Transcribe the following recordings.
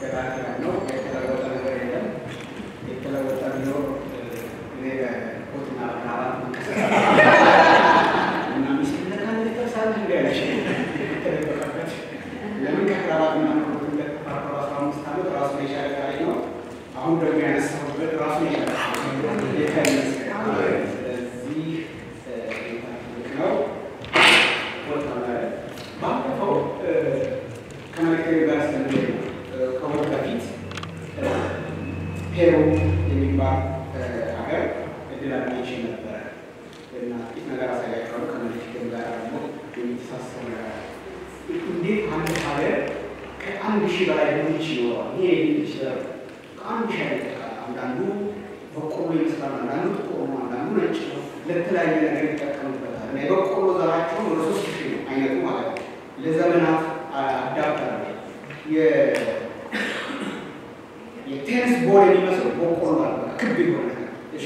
የተስተካከለ ነው። የተለወጠ ነገር የለም። የተለወጠ ቢኖር እኔ በኮትና በካራት እና ሚስት ለካን ተሳለ እንዲያለሽ የተደበቀበት ለምን ከክራባት እና ኮት እንደተፋቀሩ አስራ አምስት ዓመት ራሱ የቻለ ታሪክ ነው። አሁን ደግሞ ያነሳሁበት ራሱ የቻለ ስለዚህ ነው ባለፈው ከመልክቴ ጋር ስንል ከወር በፊት ፔሩ የሚባል ሀገር እድል አግኝቼ ነበረ እና ጥቂት ነገር አሳያቸዋለሁ። ከመልክቴም ጋር ደግሞ የሚተሳሰብ ነገር አለ። እንዴት አንድ ሀገር ከአንድ ሺህ በላይ ድንች ይኖረዋል? ይሄ ይችላል ከአንድ ሺህ አይነት አንዳንዱ በቆሎ ይመስላል፣ አንዳንዱ ጥቁር ነው፣ አንዳንዱ ነጭ ነው። ለተለያየ ነገር ይጠቀሙበታል እና የበቆሎ ዘራቸውን ወደ ሶስት ሺህ ነው አይነቱ ማለት ነው። ለዘመናት አዳብታል። የቴኒስ ቦል የሚመስል በቆሎ አለ፣ ክብ የሆነ እሺ፣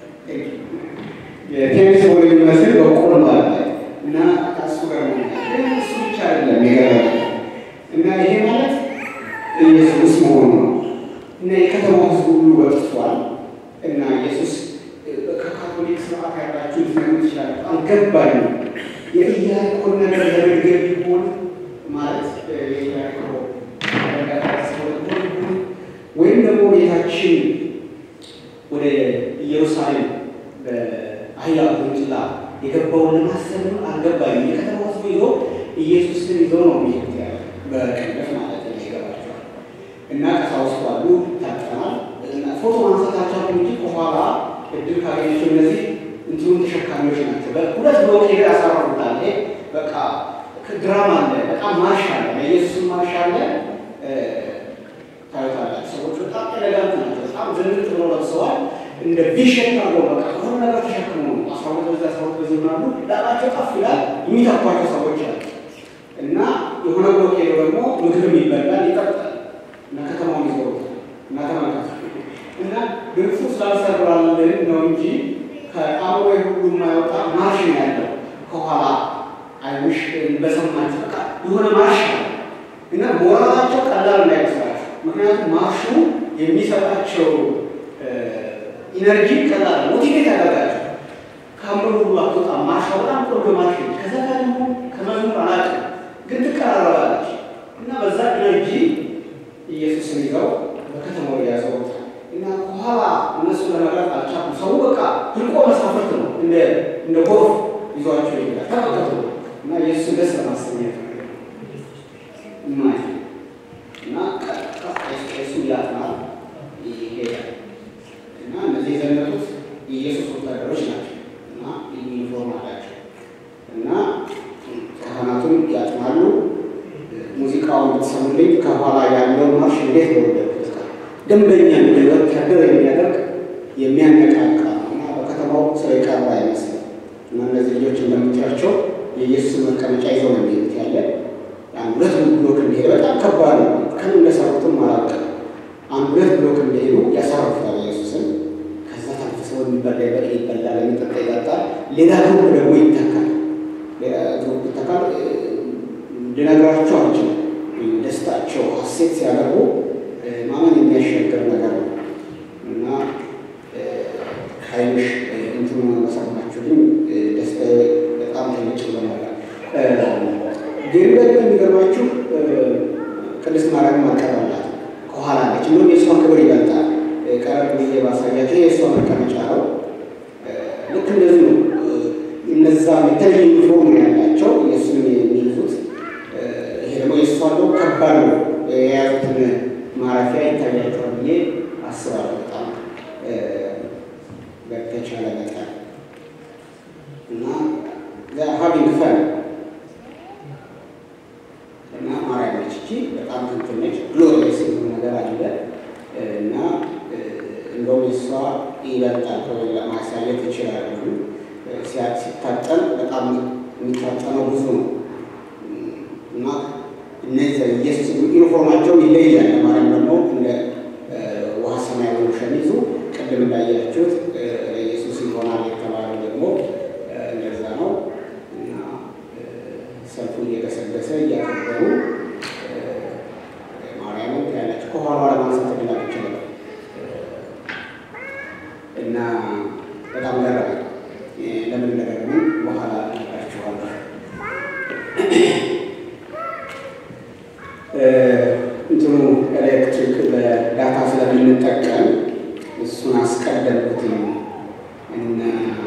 የቴኒስ ቦል የሚመስል በቆሎ አለ እና ከሱ ጋር ነው እሱ ብቻ አይደለም የገረመ እና ይሄ ማለት ኢየሱስ መሆኑ ነው እና የከተማው ሕዝብ ሁሉ ወጥቷል እና ኢየሱስ ከካቶሊክ ስርዓት ያላችሁ ሊሰሙ ይችላል። በጣም ገባኝ ነው የኢያሪኮን ነገር ለመድገም ቢሆን ማለት የኢያሪኮ ወይም ደግሞ ጌታችን ወደ ኢየሩሳሌም በአህያ ውርንጭላ የገባውን ለማሰብ አልገባኝም። የከተማ ህዝቡ ይዞ ኢየሱስን ይዞ ነው የሚሄዱት ያለ በቅንፍ ማለት ነው ይገባቸዋል። እና ቀሳውስቱ አሉ ታጠናል ፎቶ ማንሳታቸው እንጂ ከኋላ እድል ካገኘችው እነዚህ እንትኑን ተሸካሚዎች ናቸው። በሁለት ብሎክ ሄደ ያሰራሩታል። ይሄ በቃ ድራማ አለ፣ በጣም ማርሽ አለ፣ የኢየሱስን ማርሽ አለ። ታዩታላችሁ። ሰዎች በጣም ኤሌጋንት ናቸው። በጣም ዝንጥ ብሎ ለብሰዋል። እንደ ቢሸን አርጎ በቃ ከሆነ ነገር ተሸክሞ ነው አስራ ሁለት በዚህ አስራ ሁለት በዚህ ሆናሉ። ላባቸው ከፍ ይላል። የሚተኳቸው ሰዎች አሉ እና የሆነ ብሎክ ሄደው ደግሞ ምግብም ይበላል፣ ይጠጣል እና ከተማውን ይዞሩታል እና ተመልከቱ እና ግብፁ ስላልሰራልን ነው እንጂ ከአእምሮ ሁሉ የማይወጣ ማርሽ ነው ያለው ከኋላ አይውሽ በሰማች በቃ የሆነ ማርሽ ነው እና ሞራላቸው ቀላል እንዳይመስላችሁ። ምክንያቱም ማርሹ የሚሰጣቸው ኢነርጂ ቀላል ሞቲቬት ያደርጋቸው። ከአእምሮ ሁሉ አትወጣ ማርሻ በጣም ቆንጆ ማርሽ ነው። ከዛ ጋር ደግሞ ከመዝሙር አላውቅም ግን ትቀራረባለች እና በዛ ኢነርጂ ኢየሱስን ይዘው በከተማው ያዘውታል እና ከኋላ እነሱ ለመቅረጥ አልቻሉም። ሰው በቃ ህልቆ መሳፍርት ነው እንደ እንደ ጎርፍ ይዟቸው ይሄዳል። ተመልከቱ እና ኢየሱስን ደስ ለማሰኘት ማለት እና እሱ ያጥናል ይሄዳል እና እነዚህ የዘመቱት የኢየሱስ ወታደሮች ናቸው እና ዩኒፎርም አላቸው እና ካህናቱም ያጥናሉ። ሙዚቃውን ብትሰሙልኝ ከኋላ ያለውን ማርሽ እንዴት በወደድኩት ደንበኛ ወታደር የሚያደርግ የሚያነቃቃ እና በከተማው ሰው የቀረ አይመስልም። እና እነዚህ ልጆች እንደምታያቸው የኢየሱስን መቀመጫ ይዘው ነው የሚሄዱት ያለ አንድ ሁለት ብሎክ እንደሄደ በጣም ከባድ ነው። ከምን እንደሰሩትም አላውቅም። አንድ ሁለት ብሎክ እንደሄዱ ያሳርፉታል ኢየሱስን። ከዛ ተንፍሰው የሚበላ ይበላል፣ የሚጠጣ ይጠጣል። ሌላ ግሩፕ ደግሞ ይተካል። ሌላ ግሩፕ ይተካል። ልነግራቸው አልችልም። ደስታቸው ሀሴት ሲያደርጉ ማመን የሚያሻገር ነገር ነው እና ሀይልሽ እንትኑ መሰማችሁልኝ ደስታ በጣም ትልቅ ይሆናል። ግን ደግሞ የሚገርማችሁ ቅድስት ማርያም አቀራላት ከኋላ ነች። እንደውም የእሷ ክብር ይበልጣል። ቀረብ ጊዜ ባሳያቸው የእሷ መቀመጫ ነው። ልክ እንደዚህ ነው። እነዛ የተለየ ዩኒፎርም ነው ያላቸው የእሱን የሚይዙት። ይሄ ደግሞ የእሷ ነው ከባድ ነው። የያዙትን ማረፊያ ይታያቸዋል ብዬ አስባለሁ። በጣም በተቻለ መጠን እና ሀቢንግ ፈን እና ማርያም ነች እቺ በጣም እንትን ነች። ግሎሪየስ የሆነ ነገር አለ እና እንደውም የእሷ ይበልጣል ለማሳየት ይችላሉ። ሲታጠን በጣም የሚታጠነው ብዙ ነው እና እነዚህ ኢየሱስ ዩኒፎርማቸው ይለያል። ለማርያም ደግሞ እንደ ውሃ ሰማያዊ ሸሚዙ ቅድም እንዳያችሁት ኢየሱስ ይሆናል የተባለው ደግሞ እንደዛ ነው እና ሰልፉ እየገሰገሰ እያከበሩ ማርያምን ያለች ከኋላ እንትኑ ኤሌክትሪክ በዳታ ስለምንጠቀም እሱን አስቀደምኩትኝ እና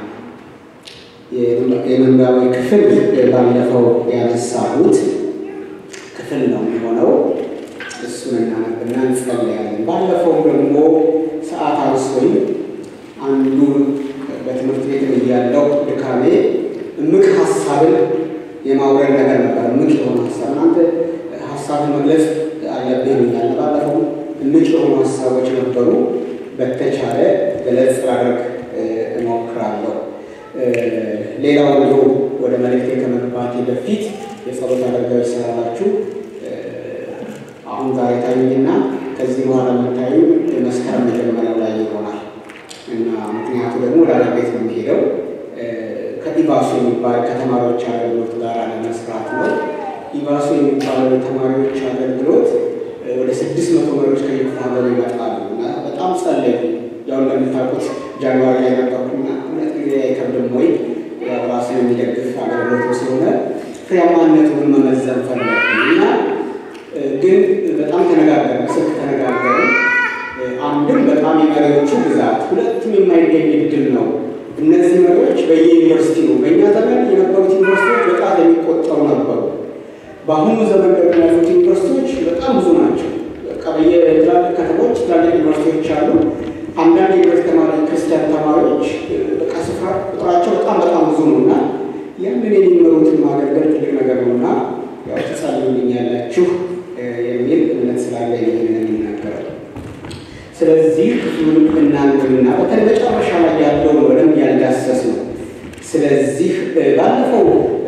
የመንባዊ ክፍል ባለፈው ያነሳሁት ክፍል ነው የሚሆነው። እሱን እናነብና እንጸለያለን። ባለፈው ደግሞ ሰዓት አንስቶኝ አንዱ በትምህርት ቤት እያለሁ ድካሜ እምቅ ሀሳብን የማውረድ ነገር ነበር። እምቅ የሆነ ሀሳብ እናንተ ሀሳብን መግለጽ አለብህ ይሉኛል። ባለፈው እምቅ የሆኑ ሀሳቦች ነበሩ። በተቻለ ገለጽ ላደርግ እሞክራለሁ። ሌላው እንዲሁ ወደ መልእክቴ ከመግባቴ በፊት የጸሎት አገልጋዮች ስላላችሁ አሁን ዛሬ ታዩኝና ከዚህ በኋላ የምታዩ መስከረም መጀመሪያው ላይ ይሆናል እና ምክንያቱ ደግሞ ወደ አገር ቤት ነው የሚሄደው ከኢባሱ የሚባል ከተማሪዎች አገልግሎት ጋር ለመስራት ነው። ኢባሱ የሚባለው የተማሪዎች አገልግሎት ወደ ስድስት መቶ መሪዎች ከየክፍለ ሀገሩ ይመጣሉ እና በጣም ጸለዩ። ያው እንደምታውቁት ጃንዋሪ ላይ ነበርኩና እውነት ጊዜ አይከብድም ወይ ራስን የሚደግፍ አገልግሎት ስለሆነ ፍሬያማነቱን መመዘን ፈለግን እና ግን በጣም ተነጋገርን፣ ስልክ ተነጋገርን። አንድም በጣም የመሪዎቹ ብዛት፣ ሁለቱም የማይገኝ እድል ነው። እነዚህ መሪዎች በየዩኒቨርሲቲ ነው። በእኛ ዘመን የነበሩት ዩኒቨርሲቲዎች በጣም የሚቆጠሩ ነበሩ። በአሁኑ ዘመን ደግሞ ያሉት ዩኒቨርሲቲዎች በጣም ብዙ ናቸው። በቃ በየትላልቅ ከተሞች ትላልቅ ዩኒቨርሲቲዎች አሉ። አንዳንድ የዩኒቨርሲቲ ተማሪ ክርስቲያን ተማሪዎች በቃ ስፍራ ቁጥራቸው በጣም በጣም ብዙ ነው እና ያንን የሚመሩትን ማገልገል ትልቅ ነገር ነው እና ያው ትጸልዩልኛላችሁ የሚል እምነት ስላለ ይህንን የሚናገረው። ስለዚህ ክፍሉን እናንብብና በተለይ መጨረሻ ላይ ያለውን በደንብ ያልዳሰስ ነው። ስለዚህ ባለፈው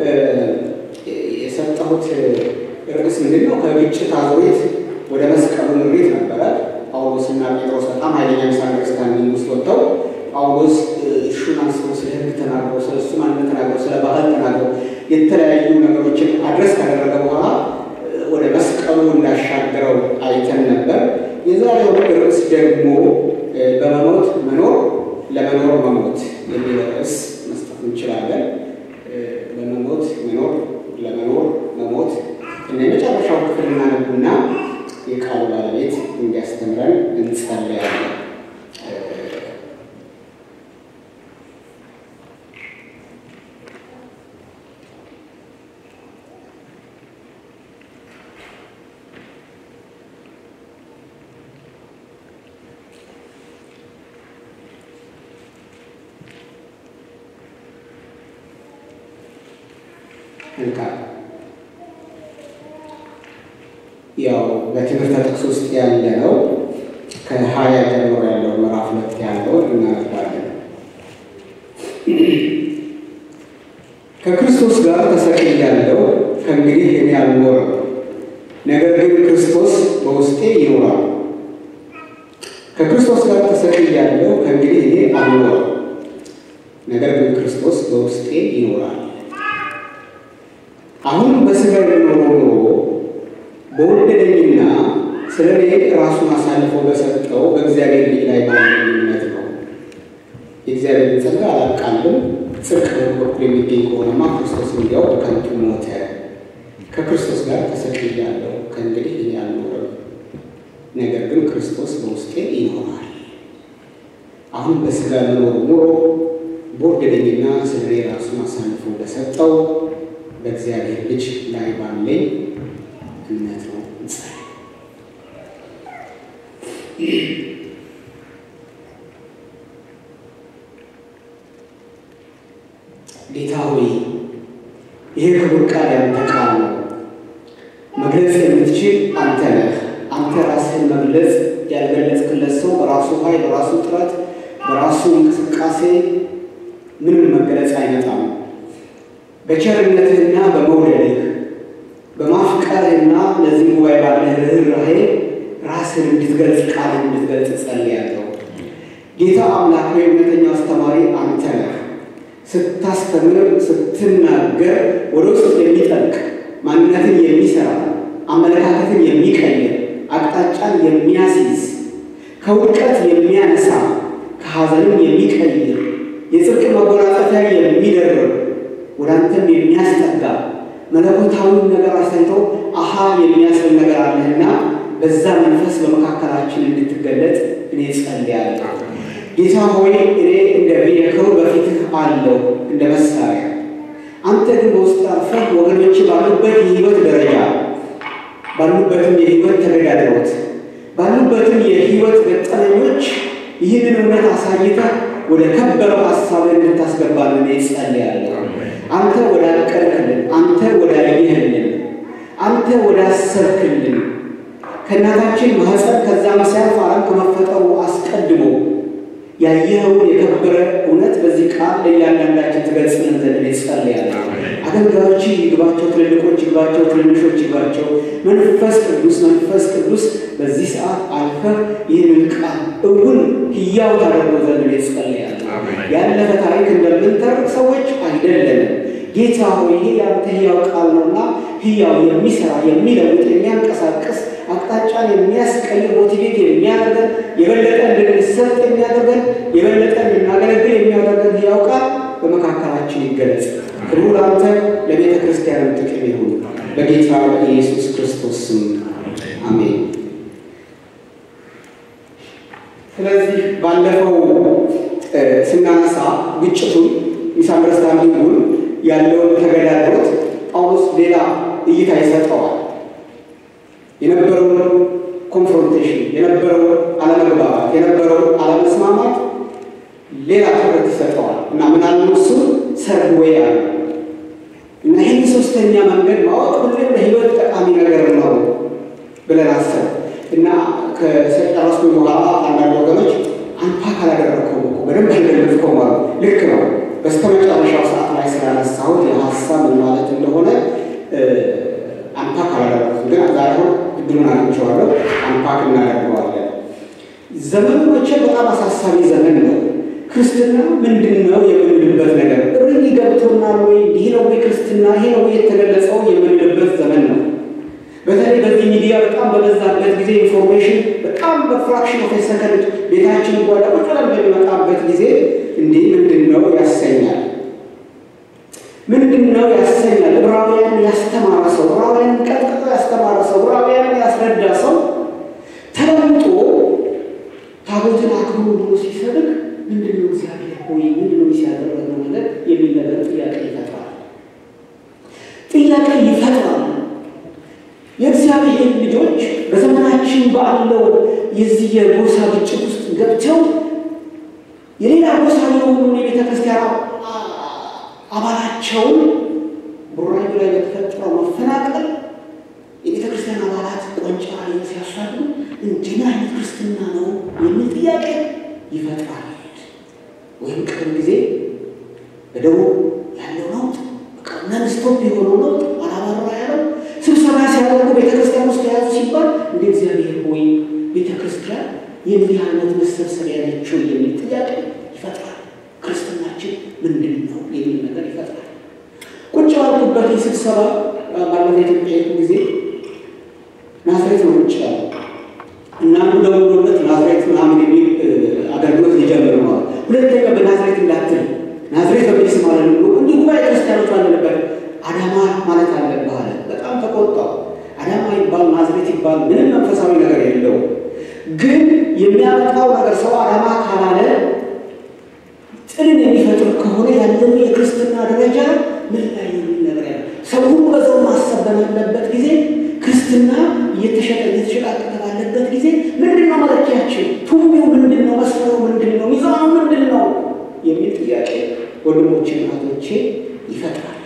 የሰጠሁት ርዕስ ምንድን ነው? ከግጭት አዙሪት ወደ መስቀሉ ምሪት ነበረ። ጳውሎስና ጴጥሮስ በጣም ኃይለኛ ሚስ አንደርስታንዲንግ ውስጥ ወጥተው ጳውሎስ እሹን አንስተው ስለ ሕግ ተናግረው ስለ እሱ ማንነት ተናግረው ስለ ባህል ተናግረው የተለያዩ ነገሮችን አድረስ ካደረገ በኋላ ወደ መስቀሉ እንዳሻገረው አይተን ነበር። የዛሬው ርዕስ ደግሞ በመሞት መኖር ለመኖር መሞት የሚል ርዕስ መስጠት እንችላለን። በመሞት መኖር ለመኖር መሞት እና የመጨረሻው ክፍል እናነቡና የቃሉ ባለቤት እንዲያስተምረን እንጸለያለን። መልካም ያው በትምህርት ጥቅስ ውስጥ ያለ ነው። ከሀያ ጀምሮ ያለው ምዕራፍ ሁለት ያለው እናነባለን። ከክርስቶስ ጋር ተሰቅያለሁ፣ ከእንግዲህ እኔ አልኖርም፣ ነገር ግን ክርስቶስ በውስጤ ይኖራል። ከክርስቶስ ጋር ተሰቅያለሁ፣ ከእንግዲህ እኔ አልኖርም፣ ነገር ግን ክርስቶስ በውስጤ ይኖራል። አሁን በስጋ የኖሮ ኖሮ በወደደኝና ስለ እኔ ራሱን አሳልፎ በሰጠው በእግዚአብሔር ልጅ ላይ ባለኝ እምነት ነው። የእግዚአብሔርን ጸጋ አላቃልም። ጽድቅ በኩል የሚገኝ ከሆነማ ክርስቶስ እንዲያው ከንቱ ሞተ። ከክርስቶስ ጋር ተሰቅያለሁ፣ ከእንግዲህ እኔ አልኖርም፣ ነገር ግን ክርስቶስ በውስጤ ይኖራል። አሁን በስጋ መኖር ኖሮ በወደደኝና ስለ እኔ ራሱን አሳልፎ በሰጠው በእግዚአብሔር ልጅ ላይ ባለኝ እምነት ነው። እንጸልይ። ጌታ ሆይ ይሄ ክቡር ቃል ያንተ ቃል ነው። መግለጽ የምትችል አንተ ነህ። አንተ ራስህን መግለጽ ያልገለጽክለት ሰው በራሱ ኃይል፣ በራሱ ጥረት፣ በራሱ እንቅስቃሴ ምንም መገለጽ አይመጣም። በቸርነትህና በመውደድህ በማፍቀርህና ለዚህ ጉባኤ ባለህ ርኅራኄ ራስህን እንድትገልጽ ቃልን እንድትገልጽ ጸልያለሁ። ጌታ አምላክ ሆይ እውነተኛው አስተማሪ አንተ ነህ። ስታስተምር፣ ስትናገር ወደ ውስጥ የሚጠልቅ ማንነትን የሚሰራ አመለካከትን የሚቀይር አቅጣጫን የሚያስይዝ ከውድቀት የሚያነሳ ከሐዘንም የሚቀይር የጽድቅ መጎናጸፊያ የሚደርብ ወደ አንተም የሚያስጠጋ መለኮታዊውን ነገር አሳይቶ አሃ የሚያስብል ነገር አለህና በዛ መንፈስ በመካከላችን እንድትገለጥ እኔ ጸልያለሁ። ጌታ ሆይ እኔ እንደ ቬሂክል በፊትህ አለው እንደ መሳሪያ፣ አንተ ግን በውስጥ አልፈህ ወገኖች ባሉበት የህይወት ደረጃ ባሉበትም የህይወት ተገዳድሮት ባሉበትም የህይወት ገጠመኞች ይህንን እውነት አሳይተህ ወደ ከበረው ሀሳብ እንድታስገባልን እኔ ጸልያለሁ። አንተ ወዳቀርክልን፣ አንተ ወዳየህልን፣ አንተ ወዳሰርክልን ከእናታችን ማህፀን ከዛም ሲያልፍ ዓለም ከመፈጠሩ አስቀድሞ ያየኸውን የከበረ እውነት በዚህ ቃል ለእያንዳንዳችን ትገልጽልን ዘንድ እኔ ጸልያለሁ። አገልጋዮች ይግባቸው፣ ትልልቆች ይግባቸው፣ ትንንሾች ይግባቸው። መንፈስ ቅዱስ መንፈስ ቅዱስ በዚህ ሰዓት አልፈህ ይህንን ቃል እውን ህያው ታደርገው ዘንድ እኔ ጸልያለሁ። ያለፈ ታሪክ እንደምንተርክ ሰዎች አይደለንም። ጌታ ሆይ ይሄ ያንተ ህያው ቃል ነውና ህያው የሚሰራ የሚለውጥ የሚያንቀሳቅስ አቅጣጫን የሚያስቀይር ሞቲቬት የሚያደርገን የበለጠ እንድንሰጥ የሚያደርገን የበለጠ እንድናገለግል የሚያደርገን ህያው ቃል በመካከላችን ይገለጽ። ክብሩ ለአንተ ለቤተ ክርስቲያን ጥቅም ይሁን በጌታ በኢየሱስ ክርስቶስ ስም አሜን። ስለዚህ ባለፈው ስናነሳ ግጭቱን ሚስአንደርስታንዲንጉን ያለውን ተገዳድሮት ጳውሎስ ሌላ እይታ ይሰጠዋል። የነበረውን ኮንፍሮንቴሽን፣ የነበረውን አለመግባባት፣ የነበረውን አለመስማማት ሌላ ትኩረት ይሰጠዋል እና ምናልባት እሱ ሰርድ ዌይ አለ እና ይህን ሶስተኛ መንገድ ማወቅ ሁሌም ለህይወት ጠቃሚ ነገር ነው ብለን አሰብ እና ከጨረስኩ በኋላ አንዳንድ ወገኖች አንፓክ አላደረግከውም እኮ በደንብ አልገለጽከውም አሉ። ልክ ነው። በስተ መጨረሻው ሰዓት ላይ ስላነሳሁት የሀሳብ ምን ማለት እንደሆነ አንፓክ አላደረግኩም፣ ግን ዛሬ አሁን እድሉን አግኝቼዋለሁ። አንፓክ እናደርገዋለን። ዘመኑ መቼ በጣም አሳሳቢ ዘመን ነው። ክርስትና ምንድን ነው የምንልበት ነገር ርኝ ገብቶናል ወይ? ይህ ነው ወይ ክርስትና? ይሄ ነው ወይ የተገለጸው የምንልበት ዘመን ነው። በተለይ በዚህ ሚዲያ በጣም በበዛበት ጊዜ ኢንፎርሜሽን በጣም በፍራክሽን ኦፍ ሰከንድ ቤታችን ጓዳ ቁጭ ብለን በሚመጣበት ጊዜ እንዲህ ምንድን ነው ያሰኛል። ምንድን ነው ያሰኛል። ዕብራውያን ያስተማረ ሰው፣ ዕብራውያን ቀጥቅጦ ያስተማረ ሰው፣ ዕብራውያን ያስረዳ ሰው ተለምጦ ታቦትን አክብሩ ብሎ ሲሰብክ ምንድን ነው እግዚአብሔር ሆይ ምንድን ነው ሲያደረገው ነገር የሚል ነገር ጥያቄ ይፈጥራል። ጥያቄ ይፈጥራል። የእግዚአብሔር ልጆች በዘመናችን ባለው የዚህ የጎሳ ግጭት ውስጥ ገብተው የሌላ ጎሳ የሆኑ የቤተ ክርስቲያን አባላቸውን ቡራዩ ላይ በተፈጠረው መፈናቀል የቤተ ክርስቲያን አባላት ቆንጫ ሲያሳዱ እንዲህ አይነት ክርስትና ነው የሚል ጥያቄ ይፈጥራል። ወይም ቅርብ ጊዜ በደቡብ ያለው ነውጥ ነንስቶፕ የሆነው ነውጥ አላባራ ያለው ስብሰባ ሲያደርጉ ቤተክርስቲያን ውስጥ የያዙ ሲባል እንደ እግዚአብሔር ሆይ ቤተክርስቲያን የዚህ አይነት መሰብሰቢያ ያለችው የሚል ጥያቄ ይፈጥራል። ክርስትናችን ምንድን ነው የሚል ነገር ይፈጥራል። ቁጭ ባልኩበት ስብሰባ ባለፈ ኢትዮጵያ ጊዜ ናዝሬት ነው ቁጭ ያለ እና ደውሎለት ናዝሬት ምናምን የሚል አገልግሎት ሊጀምር ነው። ሁለተኛ በናዝሬት እንዳትል ናዝሬት በሚል ስም አለ እንዲህ ጉባኤ ክርስቲያኖች ባለንበት አዳማ ማለት አለብህ አለ። በጣም ተቆጣው። አዳማ ይባል ናዝሬት ይባል ምንም መንፈሳዊ ነገር የለው። ግን የሚያመጣው ነገር ሰው አዳማ ካላለ ጥልን የሚፈጥር ከሆነ ያለው የክርስትና ደረጃ ምን ላይ ነው የሚል ነገር ያለ ሰው ሁሉ በዛው ማሰብ በሌለበት ጊዜ ክርስትና እየተሸጠ እየተሸቃቀጠ ባለበት ጊዜ ምንድን ነው መለኪያችን? ቱሚው ምንድን ነው? መስፈሩ ምንድን ነው? ሚዛኑ ምንድን ነው? የሚል ጥያቄ ወንድሞቼ እህቶቼ ይፈጥራል።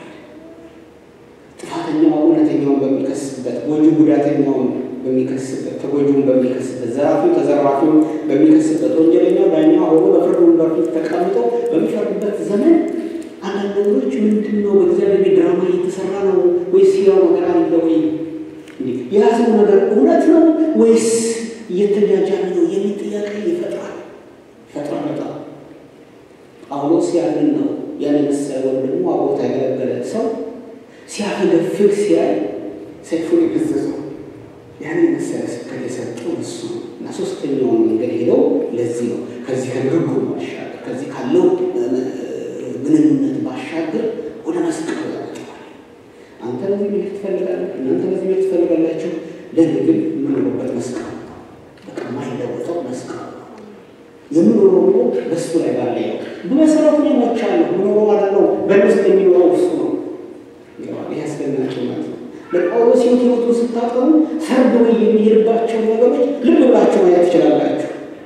ጥፋተኛው እውነተኛውን በሚከስበት፣ ጎጂ ጉዳተኛውን በሚከስበት፣ ተጎጂውን በሚከስበት፣ ዘራፊው ተዘራፊውን በሚከስበት፣ ወንጀለኛው ዳኛ ሆኖ በፍርድ ወንበር ፊት ተቀምጦ በሚፈርድበት ዘመን አንዳንድ ነገሮች ምንድን ነው በእግዚአብሔር ቤት ድራማ እየተሰራ ነው ወይስ ያው ነገር አለ ወይ? የያዘው ነገር እውነት ነው ወይስ እየተጃጃለ ነው የሚል ጥያቄ ይፈጥራል ይፈጥራል። በጣም ጳውሎስ ያንን ነው ያን የመሰለ ወይም ደግሞ አብሮት ያገለገለ ሰው ሲያፈገፍግ ሲያይ ሰይፉን የገዘዘው ያን የመሰለ ስብከት የሰጠው እሱ ነው እና ሶስተኛውን መንገድ ሄደው ለዚህ ነው ከዚህ ከንግግሩ ባሻገር ከዚህ ካለው ግንኙነት ባሻገር ወደ መስቀሉ ያመጣዋል። አንተ በዚህ መሄድ ትፈልጋለህ፣ እናንተ በዚህ መሄድ ትፈልጋላችሁ። ለእኔ ግን የምንኖርበት መስቀል በቃ የማይለወጠው መስቀል የምኖረው ኑሮ በሱ ላይ ባለ ነው። በመሰረቱ ሞቻለሁ ምኖሮ ማለት ነው። በእነሱ የሚኖረው እሱ ነው። ይህ አስደናቂ ማለት ነው። ለጳውሎስ ሕይወት ሕይወቱን ስታጠኑ ሰርዶ የሚሄድባቸው ነገሮች ልብ ብላችሁ ማየት ትችላላችሁ።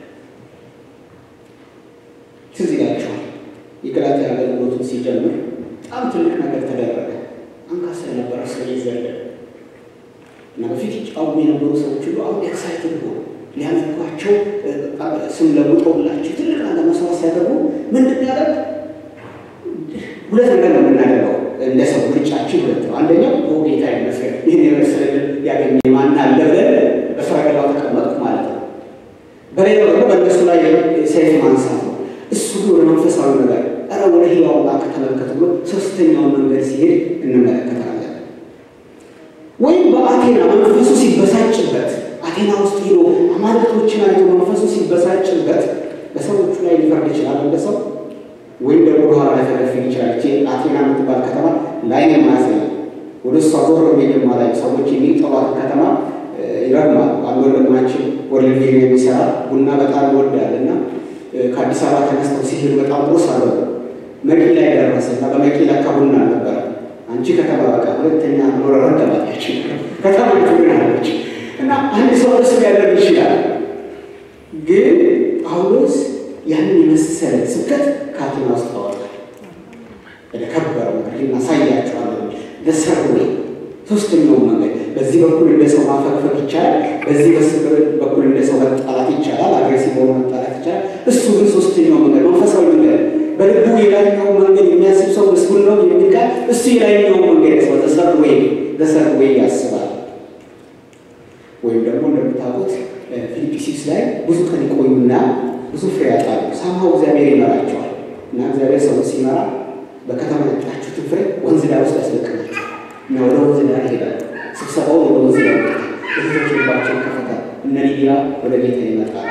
ትዝ ይላችኋል የገላትያ አገልግሎቱን ሲጀምር በጣም ትልቅ ነገር ተደረገ። አንካሳ የነበረ ሰው ይዘለ እና በፊት ይጫወቱ የነበሩ ሰዎች ሁሉ አሁን ኤክሳይትድ ሆኑ። ሊያመልኳቸው ስም ለውጠውላቸው ትልቅ ነገር መስዋዕት ሲያደርጉ ምንድን ያደርግ ሁለት ነገር ነው የምናደርገው እንደ ሰው ምርጫችን ሁለት ነው። አንደኛው ጌታ ይመስገን ይህን የመሰለ ያገኘ ማን አለ ብለን በሰረገላው ተቀመጥኩ ማለት ነው። በሌላው ደግሞ በእነሱ ላይ ሰይፍ ማንሳት ነው። እሱ ግን ወደ መንፈሳዊ ነገር ኧረ ወደ ሕያው አምላክ ተመልከቱ ብሎ ሶስተኛውን መንገድ ሲሄድ እንመለከታለን። ወይም በአቴና መንፈሱ ሲበሳጭበት አቴና ውስጥ ሄዶ አማልክቶችን አይቶ መንፈሱ ሲበሳጭበት በሰዎቹ ላይ ሊፈርድ ይችላል እንደ ሰው ወይም ደግሞ ወደኋላ ሊያፈገፍግ ይችላል። እቺ አቴና የምትባል ከተማ ላይ የማያሳይ ወደ እሷ ዞር የሚልማ ላይ ሰዎች የሚጠሯት ከተማ ይረግማል። አንድ ወንድማችን ወርልድ ቪዥን የሚሰራ ቡና በጣም ይወዳል እና ከአዲስ አበባ ተነስተው ሲሄዱ በጣም ቁርስ አበሉ። መቂ ላይ ደረሰ እና በመቂ ለካ ቡና አልነበረ። አንቺ ከተማ በቃ ሁለተኛ ኖረ ረገባች ከተማ ግን አለች እና አንድ ሰው እርስ ሊያደርግ ይችላል። ግን ጳውሎስ ያንን የመሰለ ስብከት ከአቴና ውስጥ አወጣል። ወደ ከበረው ነገር እናሳያቸዋለን። ለሰርዌ ሶስተኛው መንገድ በዚህ በኩል እንደ ሰው ማፈግፈግ ይቻላል። በዚህ በኩል እንደ ሰው መጣላት ይቻላል። አግሬሲቭ ሆኖ መጣላት ይቻላል። እሱ ግን ሶስተኛው መንገድ መንፈሳዊ መንገድ በልቡ የላይኛው መንገድ የሚያስብ ሰው ምስጉን ነው የሚል ቃል እሱ የላይኛው መንገድ ያስባል። ዘሰርዌ ዘሰርዌ ያስባል። ወይም ደግሞ እንደምታውቁት ፊልጵስዩስ ላይ ብዙ ቀን ይቆዩና ብዙ ፍሬ ያጣሉ። ሳምሃው እግዚአብሔር ይመራቸዋል እና እግዚአብሔር ሰው ሲመራ በከተማ ያጣችሁትን ፍሬ ወንዝ ዳር ውስጥ ያስለቅናቸዋል እና ወደ ወንዝ ዳር ይሄዳል። ስብሰባው ወደ ወንዝ ዳር ቤቶች ልባቸው ይከፈታል። እነ ሊዲያ ወደ ጌታ ይመጣሉ።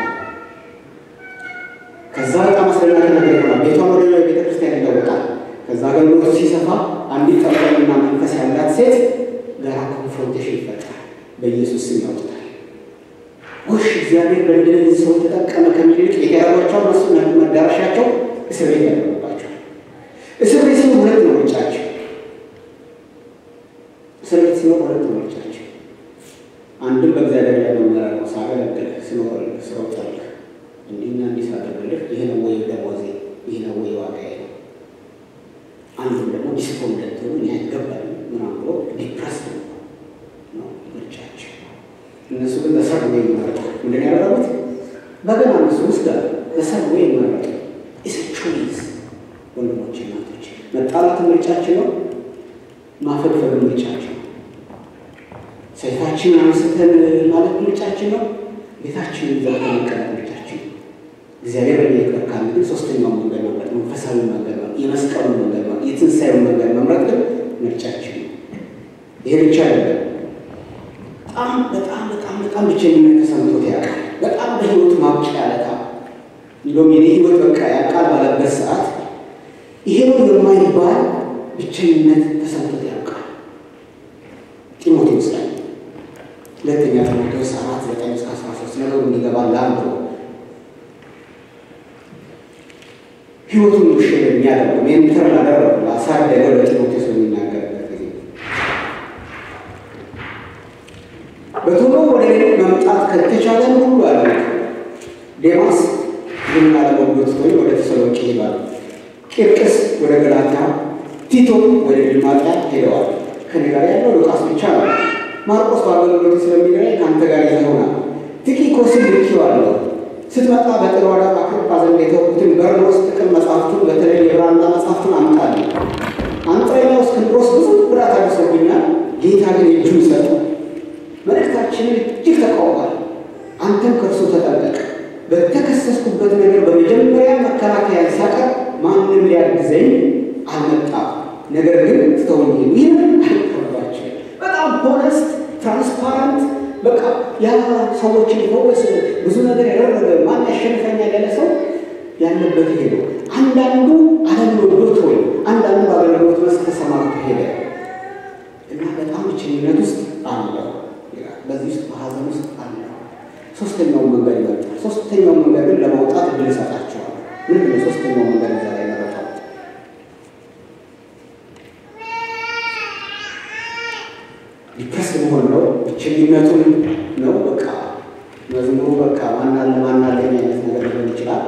ከዛ በጣም አስደናቂ ነገር ይሆናል። ቤቷን ወደ ሌላ ቤተ ክርስቲያን ይለወጣል። ከዛ አገልግሎቱ ሲሰፋ አንዲት ጠበልና መንፈስ ያላት ሴት ጋራ ኮንፍሮንቴሽን ይፈጥራል። በኢየሱስ ስም ያወጣል። ውሽ እግዚአብሔር በእንደዚህ ሰው ተጠቀመ ከሚል ይልቅ የተያዟቸው እነሱ መዳረሻቸው እስር ቤት ያደረጉባቸዋል። እስር ቤት ሲሆን ሁለት ነው ምርጫቸው። እስር ቤት ሲሆን ሁለት ነው ምርጫቸው። አንድም በእግዚአብሔር ላይ መመራር ነው። ሳገለግል ስኖር ስሮጠልህ እንዲህና እንዲህ ሳደርግልህ ይህ ነው ወይ ደሞዜ፣ ይህ ነው ወይ ዋጋዬ ነው። አንዱም ደግሞ ዲስፖንደንት ሆኑ ይህ አይገባል ምናምን ብሎ ዲፕረስድ ነው ምርጫቸው። እነሱ ግን በሰርዌ ይመረጡ። ምንድን ያደረጉት? በገና እነሱ ውስጥ አለ በሰርዌ ይመረጡ። ኢስ ቾይስ ወንድሞች፣ እናቶች መጣላት ምርጫችን ነው። ማፈግፈግ ምርጫችን ነው። ሰይፋችንን አንስተን ማለት ምርጫችን ነው። ቤታችንን ዘግተን መቀመጥ ምርጫችን ነው። እግዚአብሔር በእኛ ይቅር ካለ ግን ሶስተኛው መንገድ መምረጥ መንፈሳዊ መንገድ ነው። የመስቀሉ መንገድ ነው። የትንሣኤው መንገድ መምረጥ ግን ምርጫችን ነው። ይሄ ብቻ አይደለም። በጣም በጣም በጣም በጣም ብቸኝነት ተሰምቶት ያውቃል። በጣም በህይወት ማብቂያ ያለታ እንደውም የኔ ህይወት በቃ ያውቃል ባለበት ሰዓት ይሄ ነው የማይባል ብቸኝነት ተሰምቶት ያውቃል። ጢሞቴዎስ ላይ ሁለተኛ ጢሞቴዎስ አራት ዘጠኝ እስከ አስራ ሶስት ነገሩ እንዲገባ ለአንድ ነው ህይወቱን ውሽ የሚያደርጉ ሜንተር ላደረጉ ላሳደገው ለጢሞቴዎስ የሚናገርበት ጊዜ በቶሎ ወደ እኔ መምጣት ከተቻለን ሁሉ አለ ዴማስ ይህን አለመጎት ወይም ወደ ተሰሎንቄ ይሄዳሉ። ቂርቅስ ወደ ገላትያ፣ ቲቶ ወደ ድልማጥያ ሄደዋል። ከኔ ጋር ያለው ሉቃስ ብቻ ነው። ማርቆስ በአገልግሎት ስለሚገናኝ ከአንተ ጋር ይዘውናል። ቲኪቆስን ልኬዋለሁ። ስትመጣ በጥሮአዳ አክርጳ ዘንድ የተውኩትን በርኖስ ጥቅም መጽሐፍቱን በተለይ የብራና መጽሐፍቱን አምጣልኝ። አንጥረኛው እስክንድሮስ ብዙ ጉዳት አድርሶብኛል። ጌታ ግን እጁን ሰጠ። መልእክታችንን እጅግ ተቃውሟል። አንተም ከእርሱ ተጠበቅ። በተከሰስኩበት ነገር በመጀመሪያ መከላከያ ሲያቀርብ ማንም ሊያግዘኝ አልመጣም። ነገር ግን ትተውኝ ሄዱ። ይህንን አይቀርባቸው። በጣም ሆነስት ትራንስፓረንት በቃ ያ ሰዎችን የፈወሰ ብዙ ነገር ያደረገ ማን ያሸንፈኛል ያለ ሰው ያለበት ሄዶ አንዳንዱ ዓለምን ወዶት ወይ አንዳንዱ በአገልግሎት መስክ ተሰማርቶ ሄደ እና በጣም ብቸኝነት ውስጥ አለ። በዚህ ውስጥ በሀዘን ውስጥ አለ። ሶስተኛውን መንገድ ይመርጣል። ሶስተኛውን መንገድ ግን ለማውጣት እድል እሰጣቸዋለሁ። ምንድን ነው ሶስተኛው መንገድ እዛ ላይ መረጠው? ዲፕረስ መሆን ነው፣ ብቸኝነቱን ነው። በቃ መዝሙሩ በቃ ማናለ ማናለኝ አይነት ነገር ሊሆን ይችላል።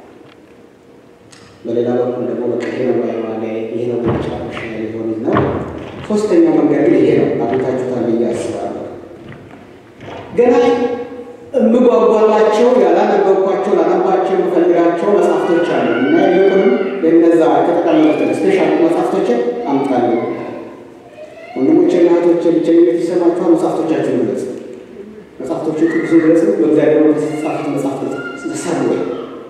በሌላ በኩል ደግሞ በቃ ይሄ ነው ባይባለ ይሄ ነው መጨረሻ ሊሆን ነው። ሶስተኛው መንገድ ግን ይሄ ነው። አግኝታችሁታል ብዬ አስባለሁ። ገና የምጓጓላቸው ያላነበብኳቸው ላነባቸው የምፈልጋቸው መጽሐፍቶች አሉ እና ይልቁንም ለነዛ ከተቀመጡትን ስፔሻል መጽሐፍቶችን አምጣለሁ። ወንድሞቼና እህቶቼ ብቸኝነት ይሰማችኋል? መጽሐፍቶቻችን ግለጽ፣ መጽሐፍቶችን ቅዱስን ግለጽ። በእግዚአብሔር መንፈስ የተጻፉት መጽሐፍቶች ሰሩ ወይ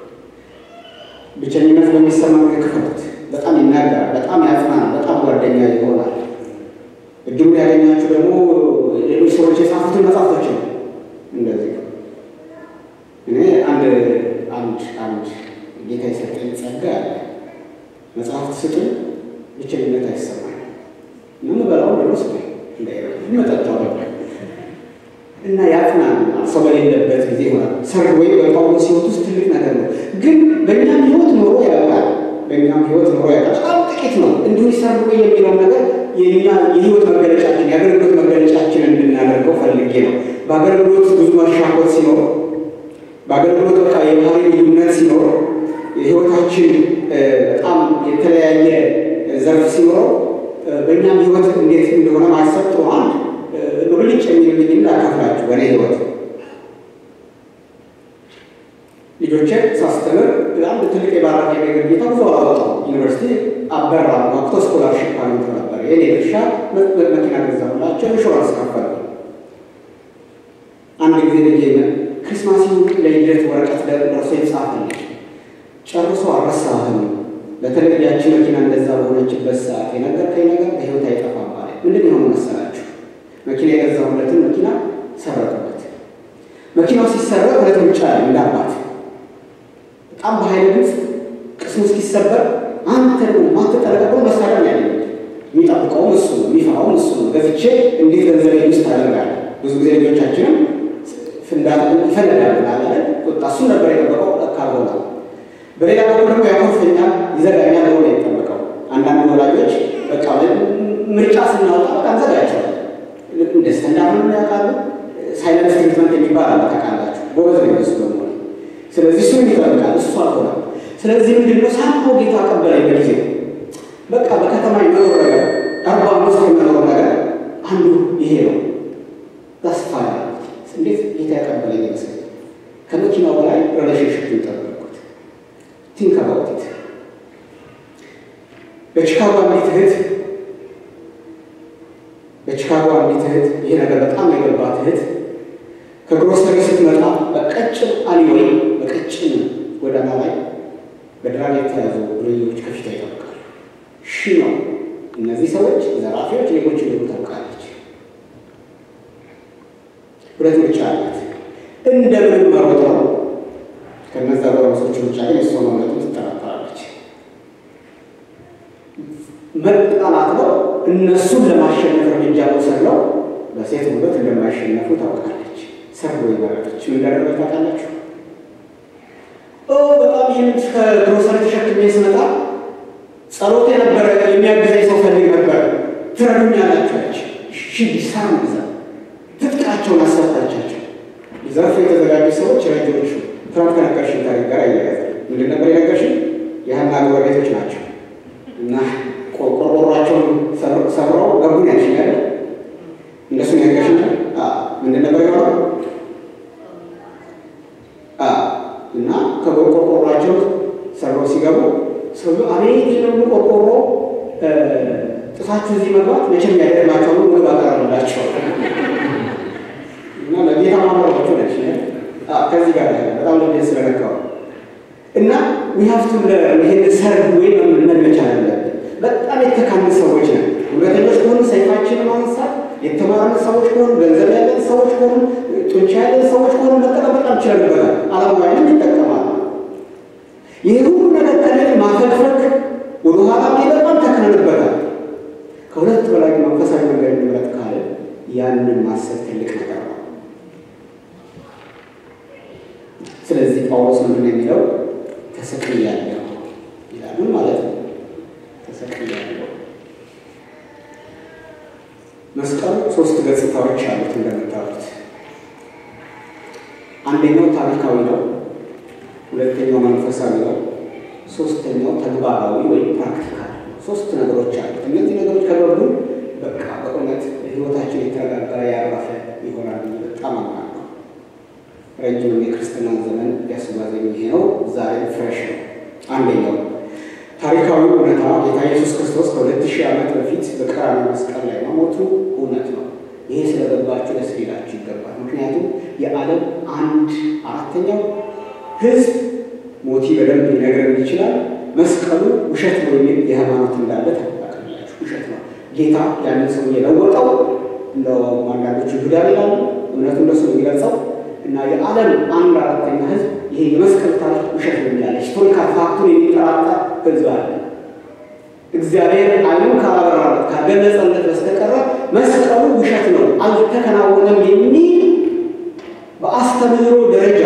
ብቸኝነት በሚሰማ ጊዜ ክፈቱት። በጣም ይናገራል፣ በጣም ያጽናናል፣ በጣም ጓደኛ ይሆናል። እድሉን ያገኛችሁ ደግሞ ሌሎች ሰዎች የጻፉትን መጽሐፍቶች ነው። እንደዚህ እኔ አንድ አንድ አንድ ጌታ የሰጠኝ ጸጋ አለ። መጽሐፍት ስጡኝ፣ ብቸኝነት አይሰማኝ። ምን በላው ደግሞ ስጡኝ፣ መጠጣው እና ያጽናናል። ሰው በሌለበት ጊዜ ይሆናል። ሰርግ ወይ በጳውሎስ ሕይወት ውስጥ ትልቅ ነገር ነው። ግን በእኛም ሕይወት ኖሮ ያውቃል። በእኛም ሕይወት ኖሮ ያውቃል። በጣም ጥቂት ነው። እንዲሁ ሰርግ ወይ የሚለው ነገር የኛ የሕይወት መገለጫችን የአገልግሎት መገለጫችን እንድናደርገው ፈልጌ ነው። በአገልግሎት ብዙ መሻኮት ሲኖር፣ በአገልግሎት በቃ የባህሪ ልዩነት ሲኖር፣ የሕይወታችን በጣም የተለያየ ዘርፍ ሲኖረው በእኛም ሕይወት እንዴት እንደሆነ ማሰብ ጥሩ አንድ ብልጭ የሚልብኝ እንዳካፍላችሁ በእኔ ህይወት ልጆችን ሳስተምር አንድ ትልቅ የባራፊ ነገር ጌታ ብዙ አላወጣው ዩኒቨርሲቲ አበራ ወቅቶ ስኮላርሽፕ አግኝቶ ነበር። የኔ ድርሻ መኪና ገዛሁላቸው፣ ኢንሹራንስ ከፈሉ። አንድ ጊዜ ልጄ ክሪስማስ ለልደት ወረቀት ደርሶ ይጻፍልኝ ጨርሶ አልረሳህም። በተለይ ያቺ መኪና እንደዛ በሆነችበት ሰዓት የነገርከኝ ነገር በህይወት አይጠፋም ማለት ምንድን የሆነ መሰላችሁ? መኪና የገዛሁለትን መኪና ሰረቁበት። መኪናው ሲሰረቅ ሁለት ምርጫ ያለ እንዳባት በጣም በኃይል ድምፅ ቅስሙ እስኪሰበር አንተ ደግሞ ማትጠረቀቀው መሳሪያ ያለ የሚጠብቀውም እሱ ነው፣ የሚፈራውም እሱ ነው። ገዝቼ እንዴት ገንዘብ ውስጥ ታደርጋለህ? ብዙ ጊዜ ልጆቻችንም ፍንዳት ይፈልጋሉ ላለ ቁጣ እሱ ነበር የጠበቀው ካልሆነ በሌላ በኩል ደግሞ ያኮርፈኛል፣ ይዘጋኛል ሆነ የጠበቀው አንዳንድ ወላጆች በቃ ምርጫ ስናወጣ በቃ እንዘጋቸዋል እንደ ስታንዳርድ ነው ያውቃሉ። ሳይለንስ ትሪትመንት የሚባል አለ ታውቃላችሁ። ጎበዝ ነው እሱ ደግሞ። ስለዚህ እሱ ይጠብቃል፣ እሱ አልሆነም። ስለዚህ ምንድን ነው ሳምሆ ጌታ ቀበለኝ በጊዜ በቃ በከተማ የመኖር ነገር አርባ አምስት የመኖር ነገር አንዱ ይሄ ነው። ተስፋ እንዴት ጌታ ያቀበለኝ ይመስል ከመኪናው በላይ ሪሌሽንሽፕ ጠበቅኩት። ቲንክ አባውት ኢት በቺካጎ አንዲት እህት በቺካጎ አንዲት እህት ይሄ ነገር በጣም የገባት እህት ከግሮሰሪ ስትመጣ በቀጭን አሊወይ በቀጭን ጎዳና ላይ በድራግ የተያዙ ርዮች ከፊቷ ይጠብቃሉ። ሺ ነው እነዚህ ሰዎች ዘራፊዎች፣ ሌቦች እንደሆኑ ታውቃለች። ሁለት ምርጫ አላት። እንደምንም መሮጥ ነው። ከነዛ ጎረምሶች ምርጫ ግን እሷ መምረጡን ትጠራጠራለች። መጠናት ነው። እነሱን ለማሸነፍ እርምጃ መውሰድ ነው። በሴት ውበት እንደማይሸነፉ ታውቃለች። ሰርጎ የመረጠች ምን እንዳደረገች ታውቃላችሁ? በጣም ይህን ከግሮሰሪ ተሸክሜ ስመጣ ጸሎት የነበረ የሚያግዘኝ ሰው ፈልግ ነበር። ትረዱኛላችሁ አለች። እሺ ቢሳር መግዛ ትጥቃቸውን አሰጣቻቸው። ሊዘርፉ የተዘጋጁ ሰዎች ረጆቹ ትናንት ከነገርሽን ታሪክ ጋር አያያዘ ምንድን ነበር የነገርሽን? የሀና ጎረቤቶች ናቸው እና ቆርቆሯቸውን ሰብረው ገቡን ያልሽኝ አይደል? እንደሱ ነገርሽኝ ምንድን ነበር የሆነው? እና ከቆርቆሯቸው ሰብረው ሲገቡ ሰው አቤት ደግሞ ቆርቆሮ ጥሳችሁ እዚህ መግባት መቼም ያደርማቸው ነው ምግብ አቀረብላቸው እና ለጌታ ማምራቸው ነች ከዚህ ጋር በጣም ልቤን ስለነካው እና ዊሀፍቱ ይሄን ሰርግ ወይ መልመድ መቻል አለብን። በጣም የተካኑ ሰዎች ነን። እውነተኞች ከሆኑ ሰይፋችንን ማንሳት፣ የተማርን ሰዎች ከሆኑ ገንዘብ ያለን ሰዎች ከሆኑ ጡንቻ ያለን ሰዎች ከሆኑ መጠቀም በጣም ችለንበታል። አላማዊንም ይጠቀማል። ይህ ሁሉ ነገር ከሌለ ማፈግፈግ ወደኋላ ላይ በጣም ተክነንበታል። ከሁለት በላይ መንፈሳዊ መንገድ እንምረጥ ካለ ያንን ማሰብ ትልቅ ነገር ነው። ስለዚህ ጳውሎስ ምንድን ነው የሚለው? ተሰቅያለሁ ይላል። ምን ማለት ነው? ተሰቅያለሁ። መስቀሉ ሶስት ገጽታዎች አሉት እንደምታሉት። አንደኛው ታሪካዊ ነው፣ ሁለተኛው መንፈሳዊ ነው፣ ሶስተኛው ተግባራዊ ወይም ፕራክቲካል ነው። ሶስት ነገሮች አሉት። እነዚህ ነገሮች ከገቡ በቃ በእውነት ህይወታችን የተረጋጋ ያረፈ ይሆናል። በጣም አምናለሁ። ረጅም የክርስትና ዘመን ያስጓዘኝ ይሄ ነው። ዛሬ ፍሬሽ ነው። አንደኛው ታሪካዊ እውነታ ጌታ ኢየሱስ ክርስቶስ ከሁለት ሺህ ዓመት በፊት በቀራንዮ መስቀል ላይ መሞቱ እውነት ነው። ይሄ ስለገባችሁ ደስ ሊላችሁ ይገባል። ምክንያቱም የዓለም አንድ አራተኛው ህዝብ ሞቲ በደንብ ሊነግረን ይችላል። መስቀሉ ውሸት ነው የሚል የሃይማኖት እንዳለ ታውቃላችሁ። ውሸት ነው። ጌታ ያንን ሰው የለወጠው እንደውም አንዳንዶቹ ይሁዳ ይላሉ። እምነቱ እንደሱ ነው የሚገልጸው እና የዓለም አንድ አራተኛ ህዝብ ይሄ የመስቀል ታሪክ ውሸት ነው የሚላለ ሂስቶሪካል ፋክቱን የሚጠራጠር ህዝብ አለ። እግዚአብሔር አይኑን ካላበራለት ካገለጸለት በስተቀረ መስቀሉ ውሸት ነው አልተከናወነም የሚል በአስተምህሮ ደረጃ፣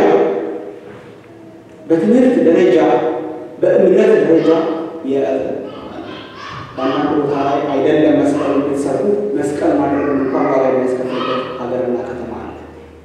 በትምህርት ደረጃ፣ በእምነት ደረጃ በአንዳንድ ቦታ ላይ አይደለም መስቀሉ እንድትሰሩ መስቀል ማድረግ እንኳን ዋጋ የሚያስከፍልበት ሀገርና ከተማ አለ።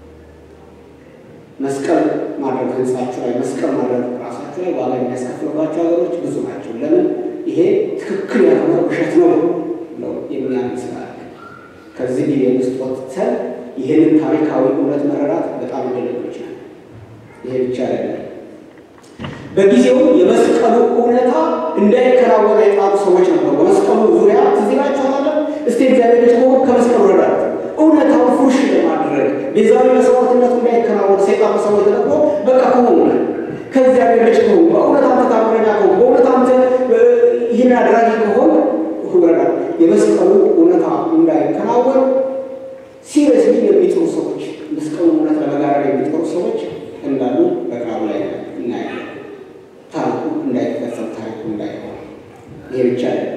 መስቀል ማድረግ ህንጻችሁ ላይ መስቀል ማድረግ ራሳችሁ ላይ ዋጋ የሚያስከፍልባቸው ሀገሮች ብዙ ናቸው። ለምን? ይሄ ትክክል ያልሆነ ውሸት ነው ነው የሚያምን ስላለ ከዚህ ጊዜ ውስጥ ወጥተን ይህንን ታሪካዊ እውነት መረዳት በጣም ሊደለግ ይችላል። ይሄ ብቻ አይደለም። በጊዜው የመስቀሉ እውነታ እንዳይከናወን የጣሉ ሰዎች ነበሩ። በመስቀሉ ዙሪያ ትዝ ይላችኋል። እስቲ እግዚአብሔር ልጅ ከሆንክ ከመስቀሉ ረዳት እውነታው ፉሽ ለማድረግ ቤዛዊ መስዋዕትነቱ እንዳይከናወን ሰይጣን በሰዎች ተጠቅሞ በቃ ከሆኑ ከእግዚአብሔር ልጅ ከሆኑ በእውነት አንተ ታምረኛ ከሆኑ በእውነት አንተ ይህን አድራጊ ከሆን ረዳት የመስቀሉ እውነታ እንዳይከናወን ሲሪየስሊ የሚጥሩ ሰዎች መስቀሉ እውነት ለመጋረድ የሚጥሩ ሰዎች እንዳሉ በቃሉ ላይ እናያለን። ታሪኩ እንዳይፈጸም ታሪኩ እንዳይሆን ይሄ ብቻ አይደለም።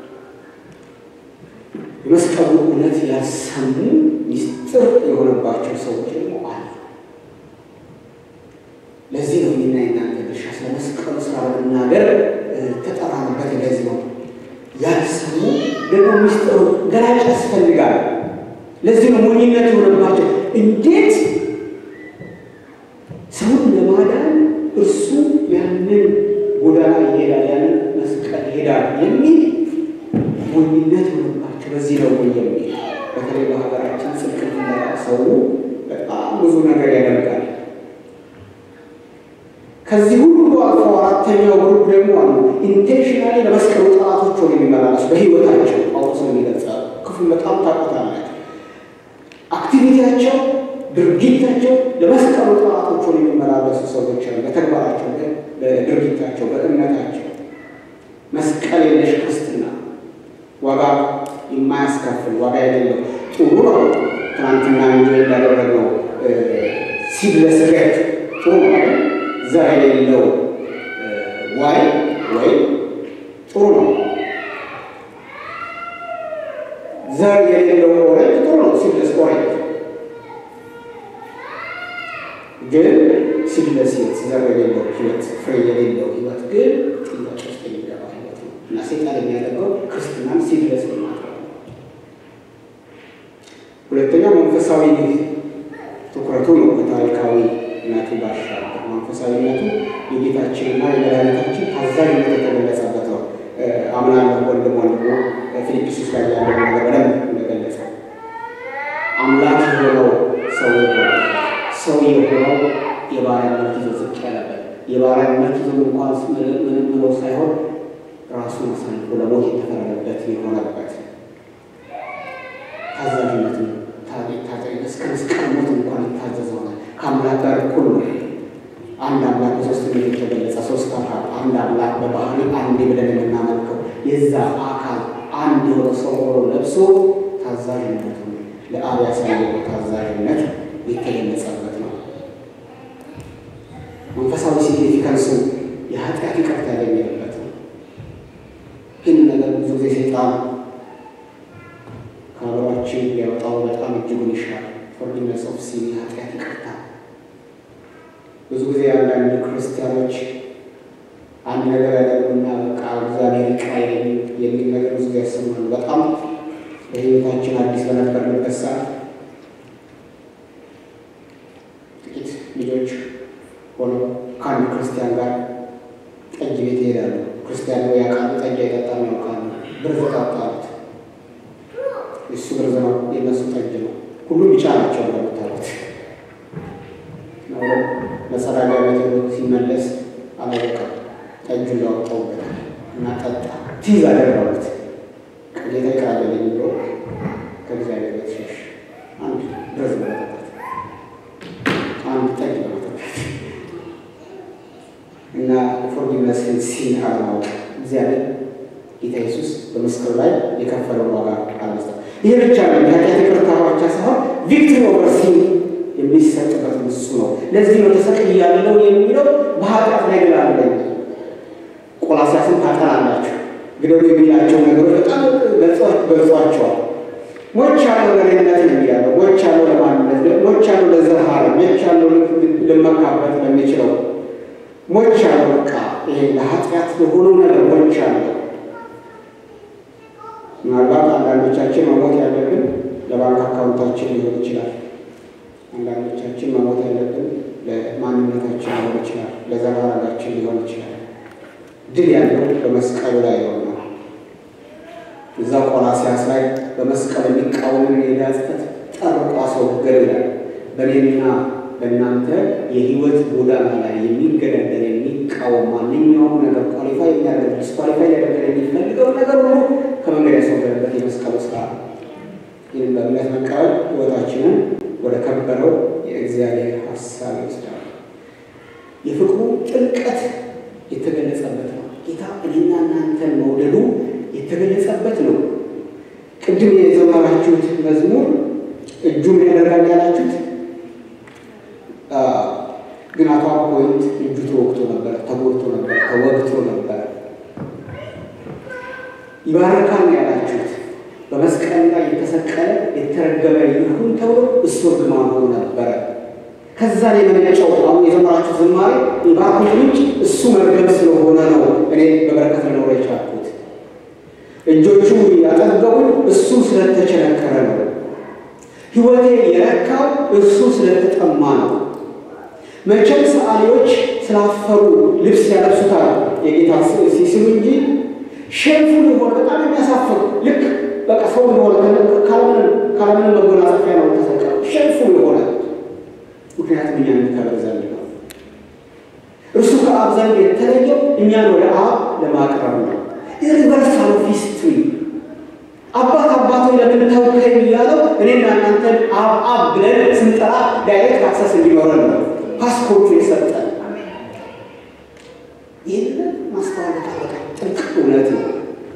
የመስቀሉ እውነት ያሰሙ ሚስጥር የሆነባቸው ሰዎች ደግሞ አሉ። ለዚህ ነው እኔና የእናንተ ድርሻ ስለ መስቀሉ ስራ ለመናገር ተጠራንበት። ለዚህ ነው ያልሰሙ ደግሞ ሚስጥሩ ገላጭ ያስፈልጋል። ለዚህ ነው ሞኝነት የሆነባቸው እንዴት ሰውን ለማዳን እርሱ ያንን ጎዳና ይሄዳል፣ ያንን መስቀል ይሄዳል የሚል ሞኝነት የሆነባቸው በዚህ ነው ወይ የሚል በተለይ በሀገራችን ጽድቅ ፍለጋ ሰው በጣም ብዙ ነገር ያደርጋል። ከዚህ ሁሉ አልፎ አራተኛው ግሩፕ ደግሞ አሉ ኢንቴንሽናሊ ለመስቀሉ ጠላቶች ሆነ የሚመላለሱ በህይወታቸው ጳውሎስ ነው የሚገልጻል። ክፍል በጣም ታውቁታላችሁ። አክቲቪቲያቸው ድርጊታቸው ለመስቀሉ ጠላቶች ሆነ የሚመላለሱ ሰዎች አሉ። በተግባራቸው፣ በድርጊታቸው፣ በእምነታቸው መስቀል የለሽ ክርስትና ዋጋ የማያስከፍል ዋጋ የሌለው ጥሩ ነው። ትናንትና እንጆ እንዳደረግነው ሲብለስ ሬት ጥሩ ነው። ዘር የሌለው ዋይ ወይም ጥሩ ነው። ዘር የሌለው ኦሬንጅ ጥሩ ነው። ሲብለስ ኦሬንጅ ግን ሲብለስ ዘር የሌለው ህይወት ፍሬ የሌለው ህይወት ግን ጥያቄ ውስጥ የሚገባ ህይወት ነው እና ሴጣን የሚያደርገው ክርስትናን ሲብለስ ማድረግ ነው። ሁለተኛ መንፈሳዊ ትኩረቱ ነው። ከታሪካዊ ነቱ ባሻገር መንፈሳዊነቱ የጌታችንና የመድኃኒታችን ታዛዥነት የተገለጸበት ነው። አምናለሁ ወንድም ወንድሞ ፊልጵስዩስ ላይ ያለው ነገር በደንብ እንደገለጸ አምላክ የሆነው ሰው የሆነው ሰው የሆነው የባሪያነት ይዞ ዝቅ ያለበት የባሪያነት ይዞ እንኳን ምንም ብሎ ሳይሆን ራሱን አሳልፎ ለሞት የተፈረደበት የሆነበት ታዛዥነት ነው። እስከ መስቀል ሞት እንኳን የታዘዘ ሆነ። ከአምላክ ጋር እኩል ነው። አንድ አምላክ በሶስትነት የተገለጸ ሶስት አካል አንድ አምላክ በባህሪ አንድ ብለን የምናመልከው የዛ አካል አንድ የሆነ ሰው ሆኖ ለብሶ ታዛዥነቱ ለአብ ያሳየው ታዛዥነት የተገለጸበት ነው። መንፈሳዊ ሲግኒፊካንሱ የኃጢአት ይቅርታ ያገኘበት ነው። ግን ነገር ብዙ ጊዜ ሴጣን ከሀገራችን ሊያወጣው በጣም እጅጉን ይሻል ፎርጊቭነስ ኦፍ ሲን የኃጢአት ይቅርታ ብዙ ጊዜ አንዳንድ ክርስቲያኖች አንድ ነገር ያደርጉና በቃ እግዚአብሔር ይቅር አይለኝም የሚል ነገር ብዙ ጊዜ ያሰማሉ። በጣም በሕይወታችን አዲስ በነበርንበት ሰዓት ጥቂት ልጆች ሆነው ከአንድ ክርስቲያን ጋር ጠጅ ቤት ይሄዳሉ። ክርስቲያን ወይ ያውቃሉ፣ ጠጅ አይጠጣም ያውቃሉ። ብርዝ ጠጣሉት። እሱ ብርዝ ነው፣ የነሱ ጠጅ ነው። ሁሉም ቢጫ ናቸው እንደምታዩት። መጸዳጃ ቤት ሲመለስ አላወቀም። ጠጁን ላወጣውበታል እና ጠጣ። ቲዝ አደረጉት። ጌታ ይቅር አለልኝ ብሎ ከእግዚአብሔር ቤት ሸሽ። አንድ ብርዝ በመጠጣት አንድ ጠጅ በመጠጣት እና ፎርጊቭነስን ሲን አለማወቅ እግዚአብሔር ጌታ ኢየሱስ በመስቀሉ ላይ የከፈለውን ዋጋ አልመስጠት። ይህ ብቻ ነው። የኃጢአት ይቅርታ ብቻ ሳይሆን ቪክትሪ ኦቨር ሲን የሚሰጥበት እሱ ነው። ለዚህ ነው ተሰቅያለሁ የሚለው በኃጢአት ላይ ድል አለኝ። ቆላስይስን ታጠናላችሁ ግደሉ የሚላቸው ነገሮች በጣም ገልጿቸዋል። ሞች ያለው ለሌነት ነው የሚያለው ሞች ያለው ለማንነት ሞች ያለው ለዘር ሐረግ ሞች ያለው ልመካበት ለሚችለው ሞች ያለው በቃ ይሄ ለኃጢአት የሆነው ነገር ሞች ያለው ምናልባት አንዳንዶቻችን መሞት ያለብን ለባንክ አካውንታችን ሊሆን ይችላል። አንዳንዶቻችን መሞት ያለብን ለማንነታችን ሊሆን ይችላል። ለዘር ሐረጋችን ሊሆን ይችላል። ድል ያለው በመስቀሉ ላይ ይሆናል። እዛ ቆላስይስ ላይ በመስቀል የሚቃወምን የዕዳ ጽሕፈት ጠርቆ አስወገደ ይላል። በእኔና በእናንተ የሕይወት ጎዳና ላይ የሚገዳደር የሚቃወም ማንኛውም ነገር ኳሊፋይ የሚያደርግ ዲስኳሊፋይ ሊያደርገን የሚፈልገው ነገር ሁሉ ከመንገድ ያስወገደበት የመስቀሉ ስራ ነው። ይህን በእምነት መቀበል ሕይወታችንን ወደ ከበረው የእግዚአብሔር ሀሳብ ይወስዳል። የፍቅሩ ጥልቀት የተገለጸበት ነው። ጌታ እኔና እናንተን መውደዱ የተገለጸበት ነው። ቅድም የዘመራችሁት መዝሙር እጁ ምን ያደርጋል ያላችሁት ግን አቶ ፖይንት እጁ ተወግቶ ነበር፣ ተጎድቶ ነበር፣ ተወግቶ ነበር። ይባረካል ያላችሁት በመስቀል ላይ የተሰቀለ የተረገመ ይሁን ተብሎ እሱ እርግማን ሆኖ ነበረ። ከዛ ላይ የመነጨው አሁን የዘመራችሁ ዝማሬ የባርኮት ምንጭ እሱ መርገም ስለሆነ ነው እኔ በበረከት ልኖረ የቻልኩት። እጆቹ ያጠገቡኝ እሱ ስለተቸነከረ ነው። ሕይወቴ የረካው እሱ ስለተጠማ ነው። መቼም ሰዓሊዎች ስላፈሩ ልብስ ያለብሱታል የጌታ ሲስሉ እንጂ ሼምፉል የሆነ በጣም የሚያሳፍር ልክ በቃ ሰው የሆነ ካለምንም መጎናጸፊያ ነው ተሰቀለው ሼምፉል የሆነ ምክንያቱም እኛን የሚከበር ዘንድ ነው። እርሱ ከአብ ዘንድ የተለየው እኛን ወደ አብ ለማቅረብ ነው። ዩኒቨርሳል ኦፍ ሂስትሪ አባት አባቶ ለምን ተውከኝ እያለው እኔና እናንተን አብ አብ ብለን ስንጠራ ዳይሬክት አክሰስ እንዲኖረን ነው ፓስፖርቱ የሰጠን። ይህንን ማስተዋል በጣም ጥልቅ እውነት ነው።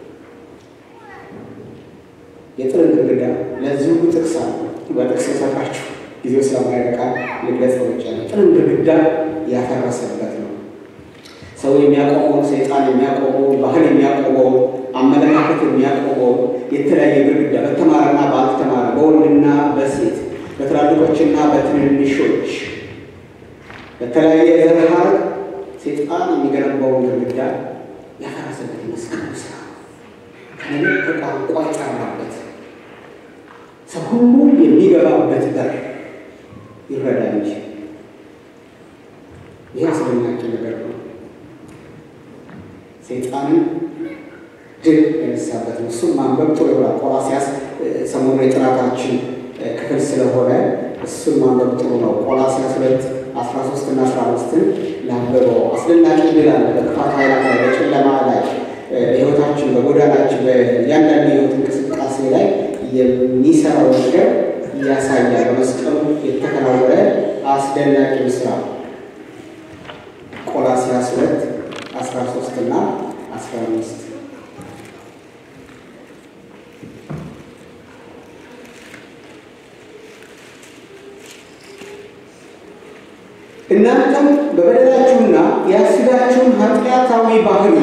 የጥልን ግድግዳ ለዚሁ ጥቅስ አለ። በጥቅስ የሰራችሁ ጊዜው ስለማይበቃ ልግለጽ ብቻ ነው። ጥልን ግድግዳ ያፈረሰበት ነው። ሰው የሚያቆመውን ሰይጣን የሚያቆመውን ባህል የሚያቆመውን አመለካከት የሚያቆመውን የተለያየ ግድግዳ በተማረና ባልተማረ በወንድና በሴት በትላልቆችና በትንንሾች በተለያየ ዘር ሐረግ ሰይጣን የሚገነባውን ግድግዳ ያፈረሰበት መስቀሉ ስራ ከነገር ከቋንቋ የጠራበት ሰው ሁሉ የሚገባበት በር ይረዳ እንጂ ይህ አስደናቂ ነገር ነው። ሰይጣንን ድል የነሳበት ነው። እሱም ማንበብ ጥሩ ይሆናል። ቆላስይስ ሰሞኑ የጥናታችን ክፍል ስለሆነ እሱን ማንበብ ጥሩ ነው። ቆላስይስ ሁለት አስራ ሶስት እና አስራ አምስትን ላንበበው። አስደናቂ ድል አለ በክፋት ኃይላት ላይ በጨለማ ላይ በሕይወታችን በጎዳናችን በእያንዳንዱ የሕይወት እንቅስቃሴ ላይ የሚሰራው ነገር ያሳያል። በመስቀሉ የተከናወነ አስደናቂ ስራ ቆላስይስ ሁለት አስራ ሶስት እና አስራ አምስት እናንተም በበደላችሁና የሥጋችሁን ኃጢአታዊ ባህሪ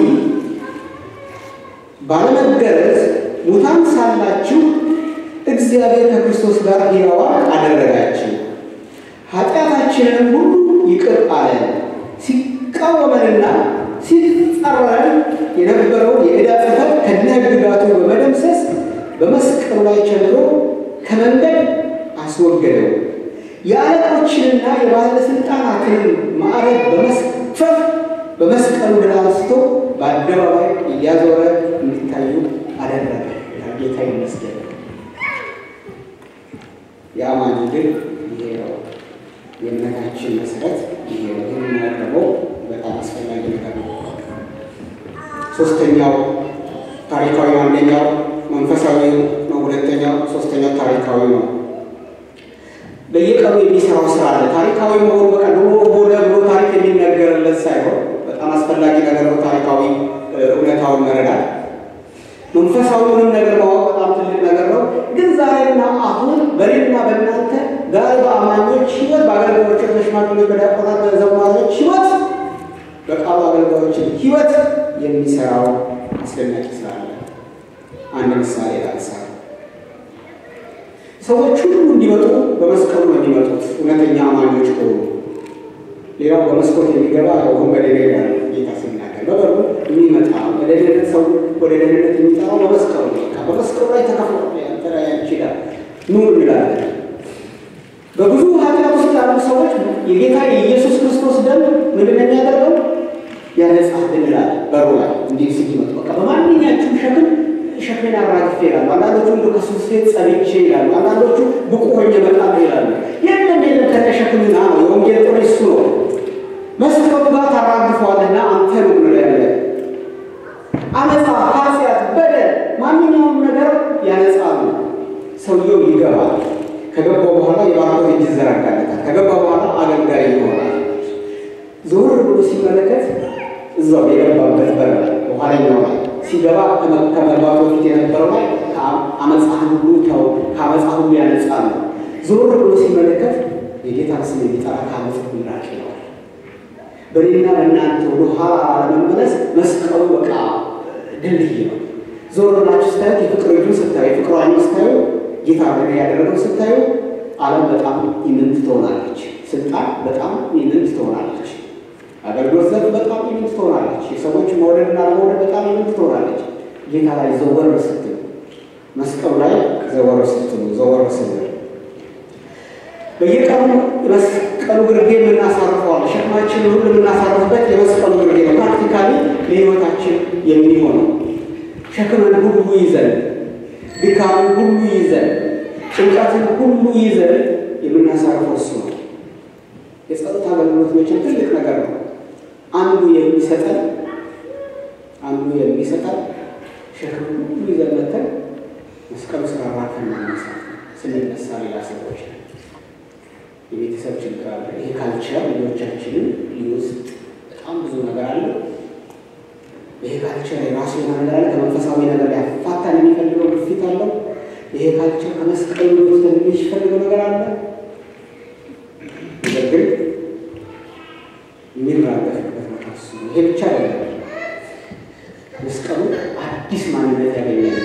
ባለመገረዝ ሙታን ሳላችሁ እግዚአብሔር ከክርስቶስ ጋር ሕያዋን አደረጋችሁ። ኃጢአታችንን ሁሉ ይቅር አለን። ሲቃወመንና ሲጻረረን የነበረውን የዕዳ ጽሕፈት ከነ ሕግጋቱ በመደምሰስ በመስቀሉ ላይ ቸንክሮ ከመንገድ አስወገደው። የአለቆችንና የባለሥልጣናትን ማዕረግ በመስፈፍ በመስቀሉ ድል አንስቶ በአደባባይ እያዞረ እንዲታዩ አደረገ። ጌታ ይመስገን። የአማኝ ድል ይሄ ነው። የእምነታችን መሰረት ይሄ ነው። ይህን ደግሞ በጣም አስፈላጊ ነገር ነው። ሶስተኛው ታሪካዊ፣ አንደኛው መንፈሳዊ ነው። ሁለተኛው ሶስተኛው ታሪካዊ ነው። በየቀኑ የሚሰራው ስራ አለ። ታሪካዊ መሆኑ በቃ ድሮ ሆነ ብሎ ታሪክ የሚነገርለት ሳይሆን በጣም አስፈላጊ ነገር ነው። ታሪካዊ እውነታውን መረዳት መንፈሳዊውንም ነገር ማወቅ በጣም ትልቅ ነገር ነው። ግን ዛሬና አሁን በሌልና በእናንተ ዛሬ በአማኞች ህይወት፣ በአገልጋዮች፣ በሽማግሌዎች፣ በዲያቆናት፣ በዘማሪዎች ህይወት፣ በቃሉ አገልጋዮችን ህይወት የሚሰራው አስደናቂ ስራ አለ። አንድ ምሳሌ ላንሳ። ሰዎች ሁሉ እንዲመጡ በመስቀሉ ነው የሚመጡት እውነተኛ አማኞች ከሆኑ። ሌላው በመስኮት የሚገባ ወንበዴ ነው ይላል ጌታ ሲናገር። በበሩ የሚመጣ ወደ ደህንነት ሰው ወደ ደህንነት የሚጠራው በመስቀሉ ነው። በመስቀሉ ላይ ተከፍሎ ተለያ ይችላል ኑ እንላለን። በብዙ ኃጢአት ውስጥ ያሉ ሰዎች የጌታ የኢየሱስ ክርስቶስ ደም ምንድን ነው የሚያደርገው? ያነጻል እንላለን። በሩ ላይ እንዲህ ሲመጡ በቃ በማንኛችሁም ሸክም ሸክሜን አራግፌ ይላሉ። አንዳንዶቹ እንደ ከሱስ ሴት ጸድቼ ይላሉ። አንዳንዶቹ ብቁ ሆኜ እመጣለሁ ይላሉ። የለም የለም ከነ ሸክምና ነው። የወንጌል ጥሪ እሱ ነው። መስቀሉ ጋር ታራግፈዋልና አንተ ነው ብሎ ያለ አመፃ፣ ኃጢአት፣ በደል ማንኛውም ነገር ያነጻሉ። ሰውየው ይገባል። ከገባው በኋላ የባርኮት እጅ ይዘረጋለታል። ከገባ በኋላ አገልጋይ ይሆናል። ዞር ብሎ ሲመለከት እዛው የገባበት በር በኋለኛው ላይ ሲገባ ከመግባቱ በፊት የነበረው ላይ አመፃህን ሁሉ ተው፣ ከአመፃ ሁሉ ያነጻል። ዞር ብሎ ሲመለከት የጌታን ስም የሚጠራ ከአመፅ ሁሉ ራቅ ይለዋል። በሌላ በእናንተ ወደ ኋላ ለመመለስ መስቀሉ በቃ ድልድይ ነው። ዞር ብላችሁ ስታዩት የፍቅር ልጁን ስታዩ፣ የፍቅር አይኑ ስታዩ፣ ጌታ ነገር ያደረገው ስታዩ፣ ዓለም በጣም ኢምንት ትሆናለች። ስልጣን በጣም ኢምንት ትሆናለች። አገልግሎት ዘርፍ በጣም ኢምንት ትሆናለች። የሰዎች መውደድና ለመውደድ በጣም ኢምንት ትሆናለች። ጌታ ላይ ዘወር ስትሉ፣ መስቀሉ ላይ ዘወር ስትሉ፣ ዘወር ስትሉ በየቀኑ መስቀሉ ግርጌ የምናሳርፈዋል። ሸክማችንን ሁሉ የምናሳርፍበት የመስቀሉ ግርጌ ነው። ፕራክቲካሊ ለሕይወታችን የሚሆነው ሸክምን ሁሉ ይዘን ድካምን ሁሉ ይዘን ጭንቀትን ሁሉ ይዘን የምናሳርፈው እሱ ነው። የጸሎት አገልግሎት መቼም ትልቅ ነገር ነው። አንዱ የሚሰጠን አንዱ የሚሰጠን ሸክም ሁሉ ይዘን መተን መስቀሉ ስራ ራከን መነሳት ስንነሳ ሌላ ሰዎች ነው የቤተሰብ ችግር አለ። ይሄ ካልቸር ልጆቻችንን ሊወስድ በጣም ብዙ ነገር አለ። ይሄ ካልቸር የራሱ የሆነ ነገር አለ። ከመንፈሳዊ ነገር ሊያፋታን የሚፈልገው ግፊት አለው። ይሄ ካልቸር ከመስቀል ሊወስደን የሚፈልገው ነገር አለ። ነገር ግን የሚራገፍበት ቦታ እሱ ነው። ይሄ ብቻ አይደለም። መስቀሉ አዲስ ማንነት ያገኛል።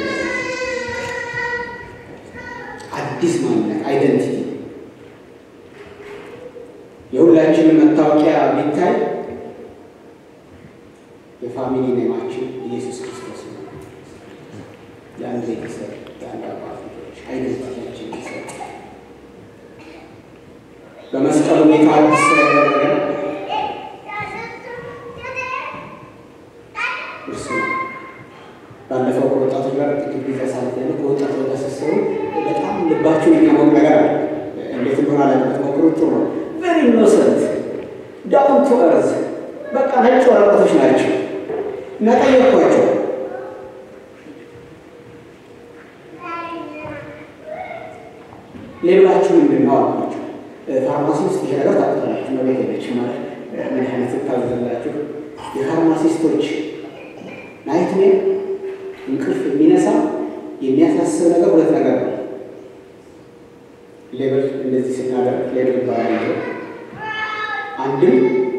አዲስ ማንነት አይደንቲቲ የሁላችንን መታወቂያ ቢታይ የፋሚሊ ኔማችን ኢየሱስ ክርስቶስ ነው። የአንድ ቤተሰብ የአንድ አባት ልጆች አይደንቲቲያችን ይሰጥ በመስቀሉ ቤት አዲስ ስለደረገ እርሱ ነው። ባለፈው ከወጣቶች ጋር ጥቂት ጊዜ ሳለት ያለ ከወጣቶች ጋር ስትሰሩ በጣም ልባችሁን የሚያሞቅ ነገር አለ። እንዴት እንደሆነ አለበት ሞክሩ። ጥሩ ነው። ቨሪ ኢኖሰንት ዳውን ቱ እርዝ በቃ ነጭ ወረቀቶች ናቸው። እና ጠየቅኳቸው ሌላችሁ ምንድን ነው አልኳቸው። ፋርማሲ ውስጥ ይሄ ነገር ታውቃላችሁ፣ መቤት ሄደች ማለት መድኃኒት ስታዘላችሁ የፋርማሲስቶች ናይትሜር እንቅልፍ የሚነሳ የሚያሳስብ ነገር ሁለት ነገር ነው። ሌብል እንደዚህ ስናደርግ ሌብል ይባላል። አንድም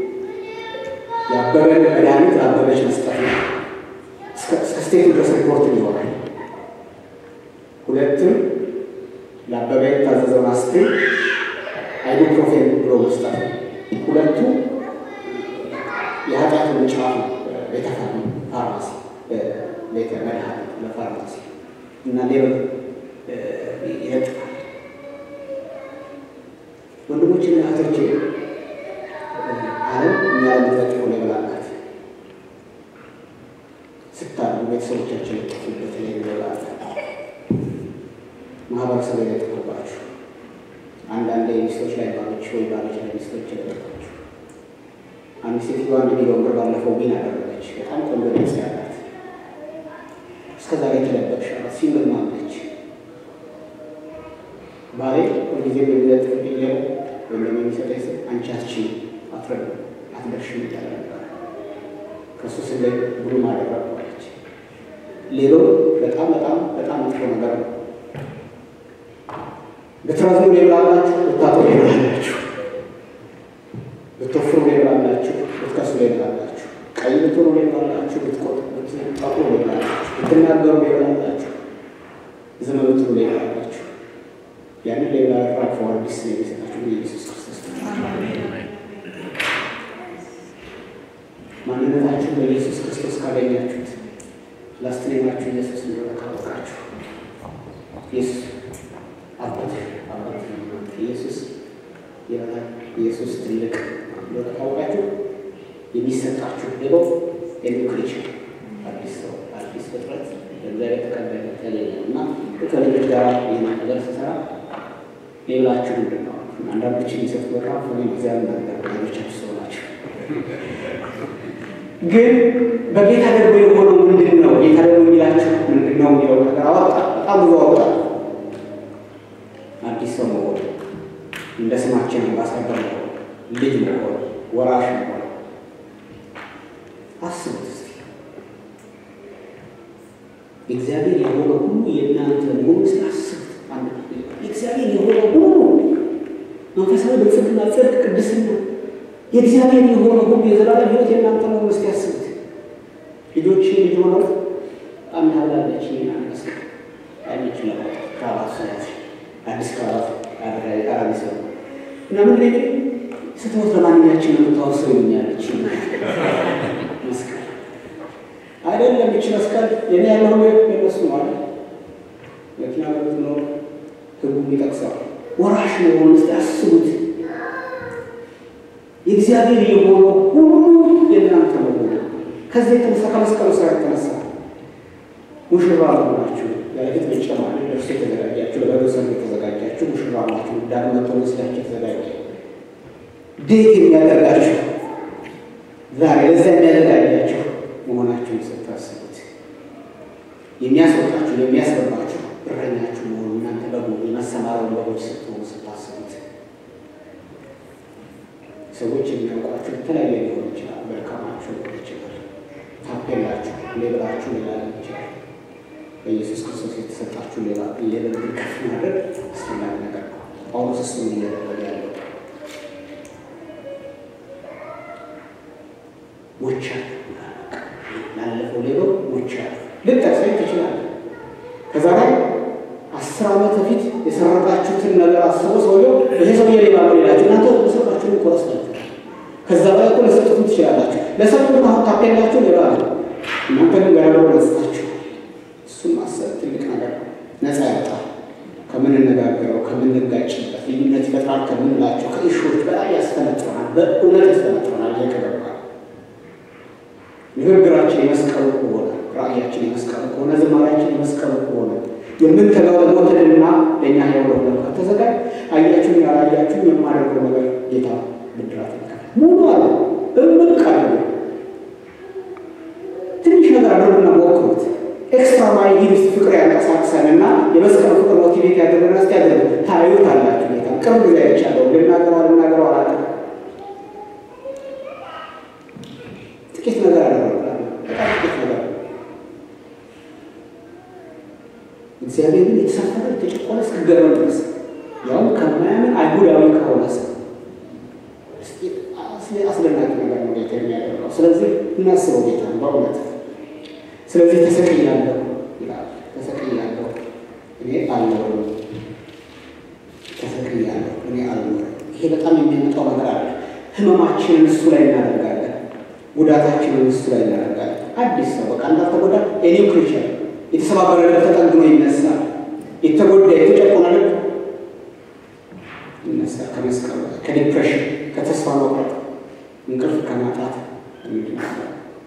የአበበን መድኃኒት ለአበበች መስጠት ነው። እስከ ስቴቱ ድረስ ሪፖርት ይሆናል። ሁለትም ለአበበ የታዘዘውን አስክሬን አይቡፕሮፌን ብሎ መስጠት ነው። ሁለቱ የኃጢአት ምንጫፍ ነው። ቤተ ፋርማሲ፣ ቤተ መድኃኒት ለፋርማሲ እና ሌሎች ይለጥፋል። ወንድሞችና እህቶቼ ዓለም እኛ የምንለጥፈው ሌብል አላት። ስታሉ ቤተሰቦቻችን የለጠፉበት ሌብል አለ። ማህበረሰብ የለጠፉባችሁ አንዳንድ ሚስቶች ላይ ባሎች ወይ ባሎች ላይ ሚስቶች የለጠፋችሁ። አንድ ሴትዮዋ አንድ ሚሊዮን ብር ባለፈው ቢን አደረገች። በጣም ቆንጆ ድምፅ ያላት እስከዛሬ የተለበቅሻላት ሲንግል ማም ነች። ባሌ ሁልጊዜ በሚለጥፍብኝ ሌላ ወይም ደግሞ የሚሰጠኝ ስም አንቺ አትችይም፣ አትረዱም፣ አትደርሽም ይባል ነበር። ከእሱ ስላይ ብሉ ማደረጓለች። ሌላው በጣም በጣም በጣም መጥፎ ነገር ነው። ብትረዝሙ ሌብል አላችሁ፣ ብታጠሩ ሌብል አላችሁ፣ ብትወፍሩ ሌብል አላችሁ፣ ብትከሱ ሌብል አላችሁ፣ ቀይ ብትሆኑ ሌብል አላችሁ፣ ብትጠቁሩ ሌብል አላችሁ፣ ብትናገሩ ሌብል አላችሁ፣ ዝም ብትሉ ሌብል አላችሁ። ያንን ሌላ ራፎ አዲስ የሚሰጣችሁ ኢየሱስ ክርስቶስ ማንነታችሁ በኢየሱስ ክርስቶስ ካገኛችሁት ላስትኔማችሁ ኢየሱስ እንደሆነ ካወቃችሁ ኢየሱስ አባት አባት ኢየሱስ ይበላል ኢየሱስ ትልቅ እንደሆነ ካወቃችሁ የሚሰጣችሁ ሌላው ኤዱኬሽን አዲስ ሰው አዲስ ፍጥረት በእግዚአብሔር ተቀባይነት ያገኛል እና ከልጆች ጋር ይህን ነገር ስሰራ ሌላችሁ ምንድን ነው? አንዳንዶች የሚሰጡ በጣም ሆ እግዚአብሔር ነገር ሌሎቻችሁ ሰው ናቸው። ግን በጌታ ደግሞ የሆነው ምንድን ነው? ጌታ ደግሞ የሚላችሁ ምንድን ነው የሚለው ነገር አወጣ። በጣም ብዙ አወጣ። አዲስ ሰው መሆን፣ እንደ ስማችን አምባሳደር መሆን፣ ልጅ መሆን፣ ወራሽ መሆን። አስቡት እስኪ እግዚአብሔር የሆነ ሁሉ የእናንተ መሆኑ ስ አስቡት። እግዚአብሔር የሆነ ሁሉ መንፈሳዊ ብልጽግና፣ ጽድቅ፣ ቅድስና የእግዚአብሔር የሆነ ሁሉ የዘላለም ሕይወት የእናንተ ነው። እስኪ ያስቡት። ልጆች ልጅ ሆነው አንድ አብላለች አንስ አይነች ለማውጣት ክራባት ሰያት አዲስ ክራባት አራቢ ሰው እና ምን ላይ ስትሞት ለማንኛችን ነው የምታወሰው ይኛለች መስቀል አይደለም። ይች መስቀል የኔ ያለሁ የነሱ ማለት መኪና በት ነው ህጉ ይጠቅሳል። ወራሽ መሆን ስ ያስቡት። የእግዚአብሔር የሆነ ሁሉ የእናንተ መሆኑ ከዚህ የተነሳ ከመስቀሉ ስራ የተነሳ ሙሽራ መሆናችሁ ያለፊት መጨማሪ ደርሶ የተዘጋጃችሁ ለበሰብ የተዘጋጃችሁ ሙሽራ ናችሁ። ዳግመ ተወስዳችሁ የተዘጋጀ ዴት የሚያደርጋችሁ ዛሬ ለዛ የሚያዘጋጃችሁ መሆናችሁን ስታስቡት የሚያስወጣችሁ የሚያስገባችሁ እረኛችሁ መሆኑ እናንተ በጎ የመሰማሪያውን በጎች ስትሆኑ ስታስቡት ሰዎች የሚያውቋችሁ የተለያየ ሊሆን ይችላል። መልካማችሁ ሊሆን ይችላል። ታፔላችሁ፣ ሌብላችሁ ሌላ ሊሆን ይችላል። በኢየሱስ ክርስቶስ የተሰጣችሁ ሌላ የልብ ከፍ ማድረግ አስፈላጊ ነገር ነው። ጳውሎስ እሱን እያደረገ ያለው ሞቻ ላለፈው ሌባው ሞቻ ልጠቅሰኝ ትችላለህ። ከዛ ላይ አስር ዓመት በፊት የሰረቃችሁትን ነገር አስቦ ሰውየው ይሄ ሰውዬ ሌባ ነው ሌላችሁ እናንተ ሰጣችሁን እኮ ረስታችሁ ከዛ በላይ እኮ ለሰጡትም ትችላላችሁ። ለሰጡት አሁን ታፔላችሁ ሌባ ነው እናንተ ግን ገረበው ለስጣችሁ እሱም ማሰብ ትልቅ ነገር ነው። ነፃ ያወጣል። ከምንነጋገረው ከምንጋጭበት ልዩነት ይፈጥራል ከምንላቸው ከእሾች በላይ ያስፈነጥረናል። በእውነት ያስፈነጥረናል። እየተገባ ንግግራችን የመስቀሉ ከሆነ ራእያችን የመስቀሉ ከሆነ ዝማሪያችን የመስቀሉ ከሆነ የምንተጋው ለሞትንና ለእኛ ሕያው ለሆነ ከተዘጋጅ አያችሁን ያላያችሁን የማደርገው ነገር ጌታ ብድራት ይካል ሙሉ አለ እምቅ አለ ትንሽ ነገር አድርጉና ሞክሩት። ኤክስትራ ማይል ውስጥ ፍቅር ያንቀሳቅሰን እና የመስቀል ፍቅር ሞቲቬት ያደረገን ስ ያደረገ ታዩት አላችሁ ጌታ ቅርብ ጊዜ አይቻለሁ። ልናገረው ልናገረው አላውቅም። ጥቂት ነገር አደረግላል። በጣም ጥቂት ነገር እግዚአብሔርን የተሳፈረ የተጨቆነ እስክገረም ድረስ ያውም ከማያምን አይሁዳዊ ከሆነ ሰው አስደናቂ ነገር ነው ጌታ የሚያደርገው። ስለዚህ እናስበው ጌታ በእውነት ስለዚህ ተሰቅያለሁ ይላል። ተሰቅያለሁ እኔ አልኖርም፣ ተሰቅያለሁ እኔ አልኖርም። ይሄ በጣም የሚያመጣው ነገር አለ። ህመማችንን እሱ ላይ እናደርጋለን። ጉዳታችንን እሱ ላይ እናደርጋለን። አዲስ ሰው በቃ እንዳልተጎዳ የኒው ክሪቸር የተሰባበረ ልብ ተጠግኖ ይነሳል። የተጎዳ የተጨቆነ ልብ ይነሳል። ከመስቀል ከዲፕሬሽን ከተስፋ መቁረጥ እንቅልፍ ከማጣት እንድናለን።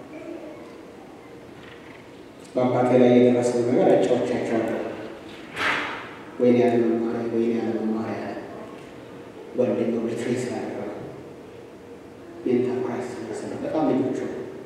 በአባቴ ላይ የደረሰው ነገር አጫዎቻቸዋለሁ። ወይኔ ያለ መማሪያ ወይኔ ያለ መማሪያ ጓደኛው ሪትሬስ ያደረገ ሜንታል ክራይሲስ መሰለ በጣም ልጆቹ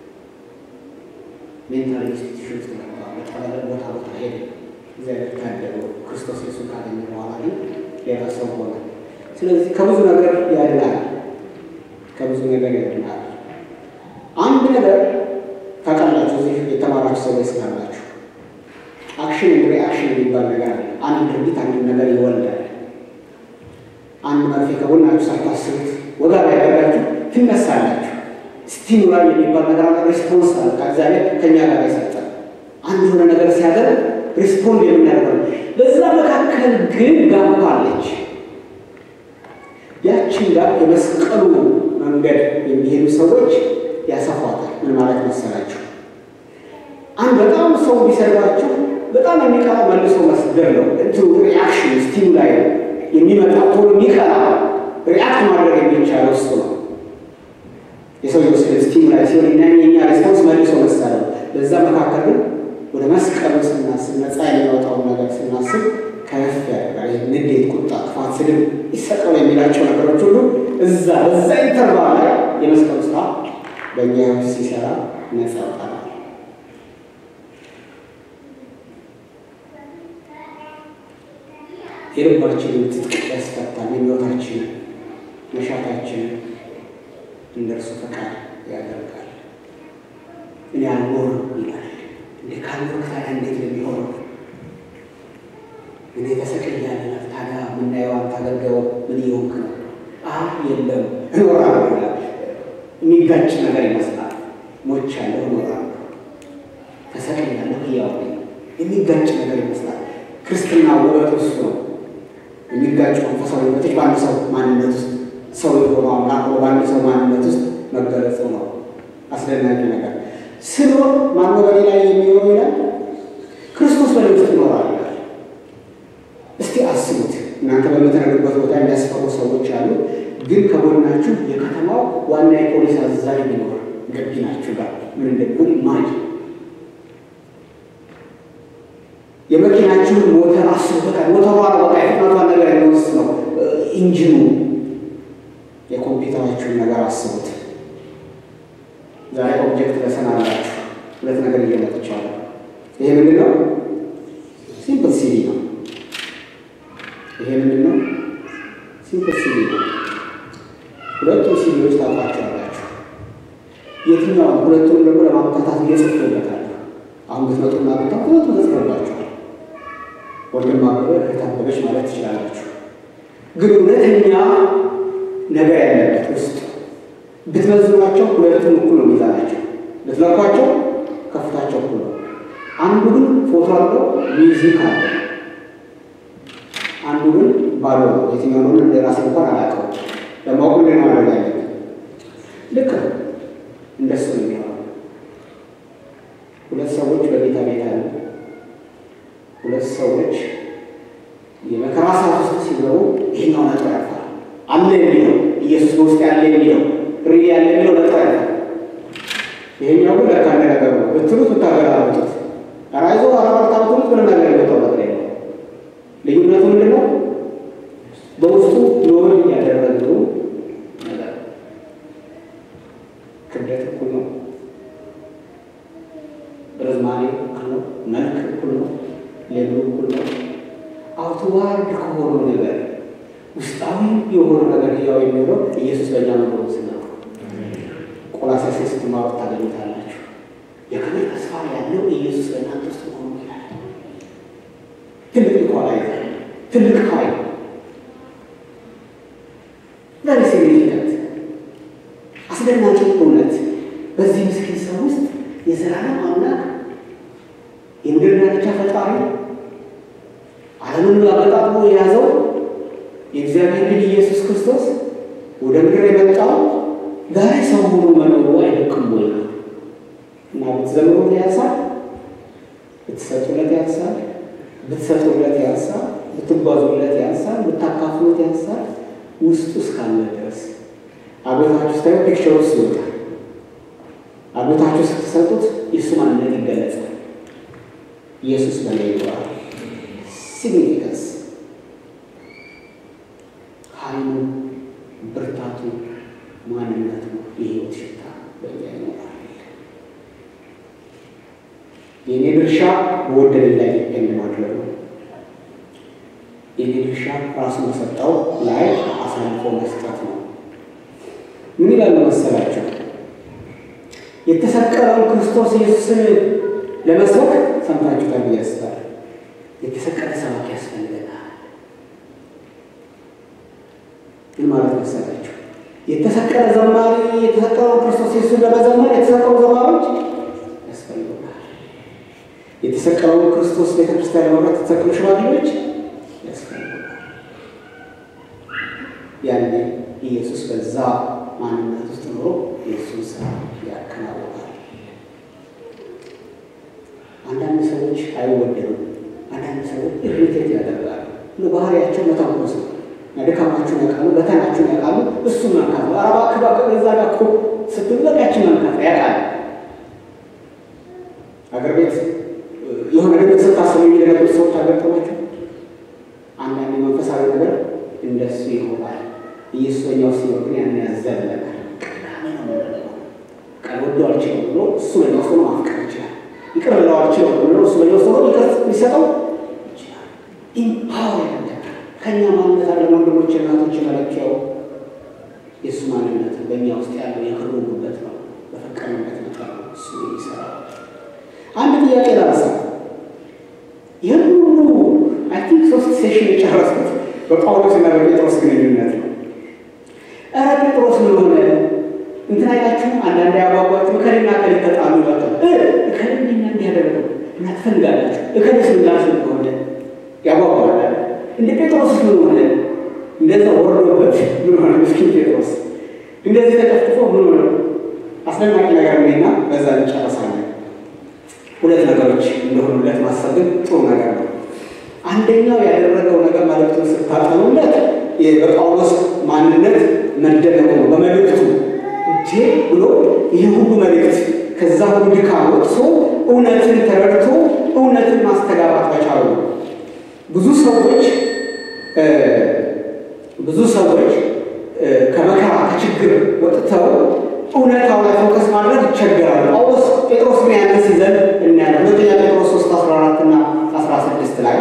ሜንታል ኢንስቲትዩሽን ውስጥ ገባ። በተባለ ቦታ ቦታ ሄደ። እግዚአብሔር ታደለው። ክርስቶስ ኢየሱስ ካገኘ በኋላ ግን ሌላ ሰው ሆነ። ስለዚህ ከብዙ ነገር ያድናል፣ ከብዙ ነገር ያድናል። አንድ ነገር ታውቃላችሁ፣ እዚህ የተማራችሁ ሰዎች ስላላችሁ አክሽን እንደ ሪአክሽን የሚባል ነገር አለ። አንድ ድርጊት አንድ ነገር ይወልዳል። አንድ መርፌ ከጎናችሁ ሳታስቡት ወጋ ላይ ያደርጋችሁ ትነሳላችሁ። ስቲሙላል የሚባል ነገር አለ። ሪስፖንስ አለ ከእግዚአብሔር ከእኛ ጋር የሰጠን አንድ የሆነ ነገር ሲያደርግ ሪስፖንድ የምናደርገው በዛ መካከል ግን ጋፕ አለች። ያችን ጋር የመስቀሉ መንገድ የሚሄዱ ሰዎች ያሰፏታል። ምን ማለት መሰላችሁ? አንድ በጣም ሰው ቢሰድባችሁ በጣም የሚቀራ መልሶ መስደር ነው። እንትኑ ሪአክሽን ስቲሙላይ የሚመጣ ቶሎ የሚቀራ ሪአክት ማድረግ የሚቻለው እሱ ነው። የሰው ስቲሙላይ ሲሆን እና የኛ ሪስፖንስ መልሶ መሳለ በዛ መካከል ግን ወደ መስቀሉ ስናስብ ነፃ የሚያወጣውን ነገር ስናስብ ከፍ ያደርጋል። ንዴት፣ ቁጣ፣ ክፋት፣ ስድብ ይሰቀሉ የሚላቸው ነገሮች ሁሉ እዛ በዛ ኢንተርቫል ላይ የመስቀሉ ስራ በእኛ ህይወት ሲሰራ ነፃ ያወጣናል። የልባችንን ትጥቅ ያስፈታል። የሕይወታችንን መሻታችንን እንደ እርሱ ፈቃድ ያደርጋል። እኔ አልኖርም ይላል። እንዴ ካልኖርክ ታዲያ እንዴት ነው የሚሆነው? እኔ ተሰቅያለሁ። ታዲያ የምናየው አንተ አገልጋዩ ምን እየሆንክ ነው? አህ የለም እኖራለሁ ይላል። የሚጋጭ ነገር ይመስላል። ሞቻለሁ፣ እኖራለሁ፣ ተሰቅያለሁ፣ ሕያው ነኝ። የሚጋጭ ነገር ይመስላል። ክርስትና ውበቱ እሱ ነው። የሚጋጩ መንፈሳዊ ውበቶች በአንድ ሰው ማንነት ውስጥ ሰው የሆነው አምላክ በአንድ ሰው ማንነት ውስጥ መገለጹ ነው። አስደናቂ ነገር ስኖር ማነው በኔ ላይ የሚኖረው ይላል። ክርስቶስ በእኔ ውስጥ ይኖራል ይላል። እስቲ አስቡት። እናንተ በምትነግሩበት ቦታ የሚያስፈሩ ሰዎች አሉ። ግን ከጎናችሁ የከተማው ዋና የፖሊስ አዛዥ ቢኖር ገቢ ናችሁ ጋር ምን እንደሚሆን ማጅ የመኪናችሁን ሞተር አስቡበታል። ሞተሯ በቃ የፍጥነቷን ነገር የሚወስድ ነው ኢንጂኑ። የኮምፒውተራችሁን ነገር አስቡት። ዛሬ ኦብጀክት ለሰን አላችሁ። ሁለት ነገር እየመጥቻለሁ። ይሄ ምንድን ነው? ሲምፕል ሲዲ ነው። ይሄ ምንድን ነው? ሲምፕል ሲዲ ነው። ሁለቱም ሲዲዎች ታውቋቸዋላችሁ። የትኛውን ሁለቱም ደግሞ ለማምታታት እየጽፍበታል። አሁን ብትመጡና ብታ ሁለቱ ተጽፎባቸዋል። ወንድም አበበ እህት አበበች ማለት ትችላላችሁ። ግን እውነተኛ ነገር ያለበት ውስጥ ብትመዝኗቸው ሁለቱም እኩል ነው ሚዛናቸው። ብትለኳቸው ከፍታቸው እኩል ነው። አንዱ ግን ፎቶ አለው፣ ሚውዚክ አለ። አንዱ ግን ባዶ ነው። የትኛው ነው እንደ ራሴ እንኳን አላውቀውም። ለማወቅ ምንድን ነው ማድረግ ያለብን? ልክ ነው። እንደሱ ነው የሚሆነው። ሁለት ሰዎች በጌታ ቤት አሉ። ሁለት ሰዎች የመከራ ሰዓት ውስጥ ሲገቡ ይህኛው ነጥሮ ያልፋል። አለ የሚለው ኢየሱስ በውስጥ ያለ የሚለው ሪ ያለ የሚለው ነጥሮ ያልፋል። ይሄኛው ግን ለካ እንደ ነገር ነው ብትሉት ብታገላብጡት ራይዞ አራባርታ ብትሉት ምንም ነገር የመጣው ነገር የለም። ልዩነቱ ምንድን ነው? በውስጡ ሎድ ያደረገው ነገር ክብደት እኩል ነው። ርዝማኔ እኩል ነው። መልክ እኩል ነው። ሌብሉ እኩል ነው። አውትዋርድ ከሆነው ነገር ውስጣዊ የሆነ ነገር ህያው የሚሆነው ኢየሱስ በእኛ መኖሩ ስና ቆላስይስ ስትማሩ ታገኙታላችሁ። የክብር ተስፋ ያለው ኢየሱስ በእናንተ ውስጥ መሆኑ ይላል። ትልቅ ኳላይ ትልቅ ኃይል ቨሪ ሲግኒፊካንት አስደናቂ እውነት በዚህ ምስኪን ሰው ውስጥ የዘላለም አምላክ የምድር ዳርቻ ፈጣሪ ዓለምን አገጣጥሞ የያዘው የእግዚአብሔር ልጅ ኢየሱስ ክርስቶስ ወደ ምድር የመጣው ዛሬ ሰው ሆኖ መኖሩ አይደቅም ወይ ነው እና ብትዘምሩት ያንሳል፣ ብትሰጡለት ያንሳል፣ ብትሰጡለት ያንሳል፣ ብትጓዙለት ያንሳል፣ ብታካፍሉት ያንሳል። ውስጡ እስካለ ድረስ አብዮታችሁ ስታዩ ፒክቸር ውስጥ ይወጣል። አብዮታችሁ ስትሰጡት የእሱ ማንነት ይገለጻል። ኢየሱስ በላይ ይኖራል። ሲግኒፊካንስ ኃይሉ፣ ብርታቱ፣ ማንነቱ የህይወት ሽታ በእኛ ይኖራል። የእኔ ድርሻ በወደደኝ ላይ ዲፔንድ ማድረግ ነው። የእኔ ድርሻ ራሱ በሰጠው ላይ አሳልፎ መስጠት ነው። ምን ይላል መሰላቸው? የተሰቀለውን ክርስቶስ ኢየሱስን ለመስበክ ሰምታችሁታል ብዬ አስባለሁ። የተሰቀለ ሰባኪ ያስፈልገናል። ምን ማለት መሰላችሁ? የተሰቀለ ዘማሪ የተሰቀለውን ክርስቶስ ኢየሱስን ለመዘመር የተሰቀሉ ዘማሪዎች ያስፈልጉናል። የተሰቀለውን ክርስቶስ ቤተክርስቲያን ለመምራት የተሰቀሉ ሽማግሌዎች ያስፈልጉናል። ያኔ ኢየሱስ በዛ ማንነት ውስጥ ኖሮ የእሱን ስራ ያከናውናል። አንዳንድ ሰዎች አይወደዱም። አንዳንድ ሰዎች ኢሪቴት ያደርጋሉ። ባህሪያቸው መተንኮስ ነው። ድካማችሁን ያውቃሉ፣ በተናችሁን ያውቃሉ። እሱ መንካት ነው። አረባ ክባ እዛ ጋር እኮ ስትበቃችን መንካት ያውቃል። አገር ቤት የሆነ ነገር ስታስቡ የሚደነግጡ ሰዎች አገርተናቸው አንዳንድ መንፈሳዊ ነገር እንደሱ ይሆናል። ኢየሱስ በኛ ውስጥ ሲኖር ግን ያን ያዘለናል። ቀዳሚ ነው የምንለው ቃል ወዶ አልችልም ብሎ እሱ በኛ ውስጥ ሆኖ ማፍቀር ይችላል። ይቅር ብለው አልችልም ብሎ እሱ በኛ ውስጥ ሆኖ ይቅር ሊሰጠው ይችላል። ኢምፓወር ያደርጋል። ከእኛ ማንነት አለ ወንድሞች፣ እናቶች መለኪያው የእሱ ማንነት በእኛ ውስጥ ያለው የክሩ ጉበት ነው። በፈቀድንበት መጠን ነው እሱ የሚሰራው። አንድ ጥያቄ ላነሳ። ይህን ሁሉ አይ ቲንክ ሶስት ሴሽን የጨረስኩት በጳውሎስ እና በጴጥሮስ ግንኙነት ነው። ኧረ ጴጥሮስ ምን ሆነ እንትን አይላችሁም? አንዳንድ ያጓጓችሁ እከሌና እከሌ ተጣሉ ይሏቸዋል። እከሌና እንዲህ ያደረገው እና ትፈልጋላችሁ እከሌስ ምላሽ ሆነ ያጓጓል። እንደ ጴጥሮስ ምን ሆነ? እንደዛ ወርዶበት ምን ሆነ? ምስኪን ጴጥሮስ እንደዚህ ተጨፍጭፎ ምን ሆነ? አስደናቂ ነገር ነውና በዛ እንጨርሳለን። ሁለት ነገሮች እንደሆኑለት ማሰብ ግን ጥሩ ነገር ነው። አንደኛው ያደረገው ነገር መልእክቱን ስታጠኑለት በጳውሎስ ማንነት መደነቁ ነው። በመልእክቱ እጄ ብሎ ይህ ሁሉ መልእክት ከዛ ሁሉ ድካም ወጥቶ እውነትን ተረድቶ እውነትን ማስተጋባት መቻሉ ነው። ብዙ ሰዎች ብዙ ሰዎች ከመከራ ከችግር ወጥተው እውነታው ላይ ፎከስ ማድረግ ይቸገራሉ። ጳውሎስ ጴጥሮስ ግን ያንን ሲዘን እናያለን። ሁለተኛ ጴጥሮስ 3 14 እና 16 ላይ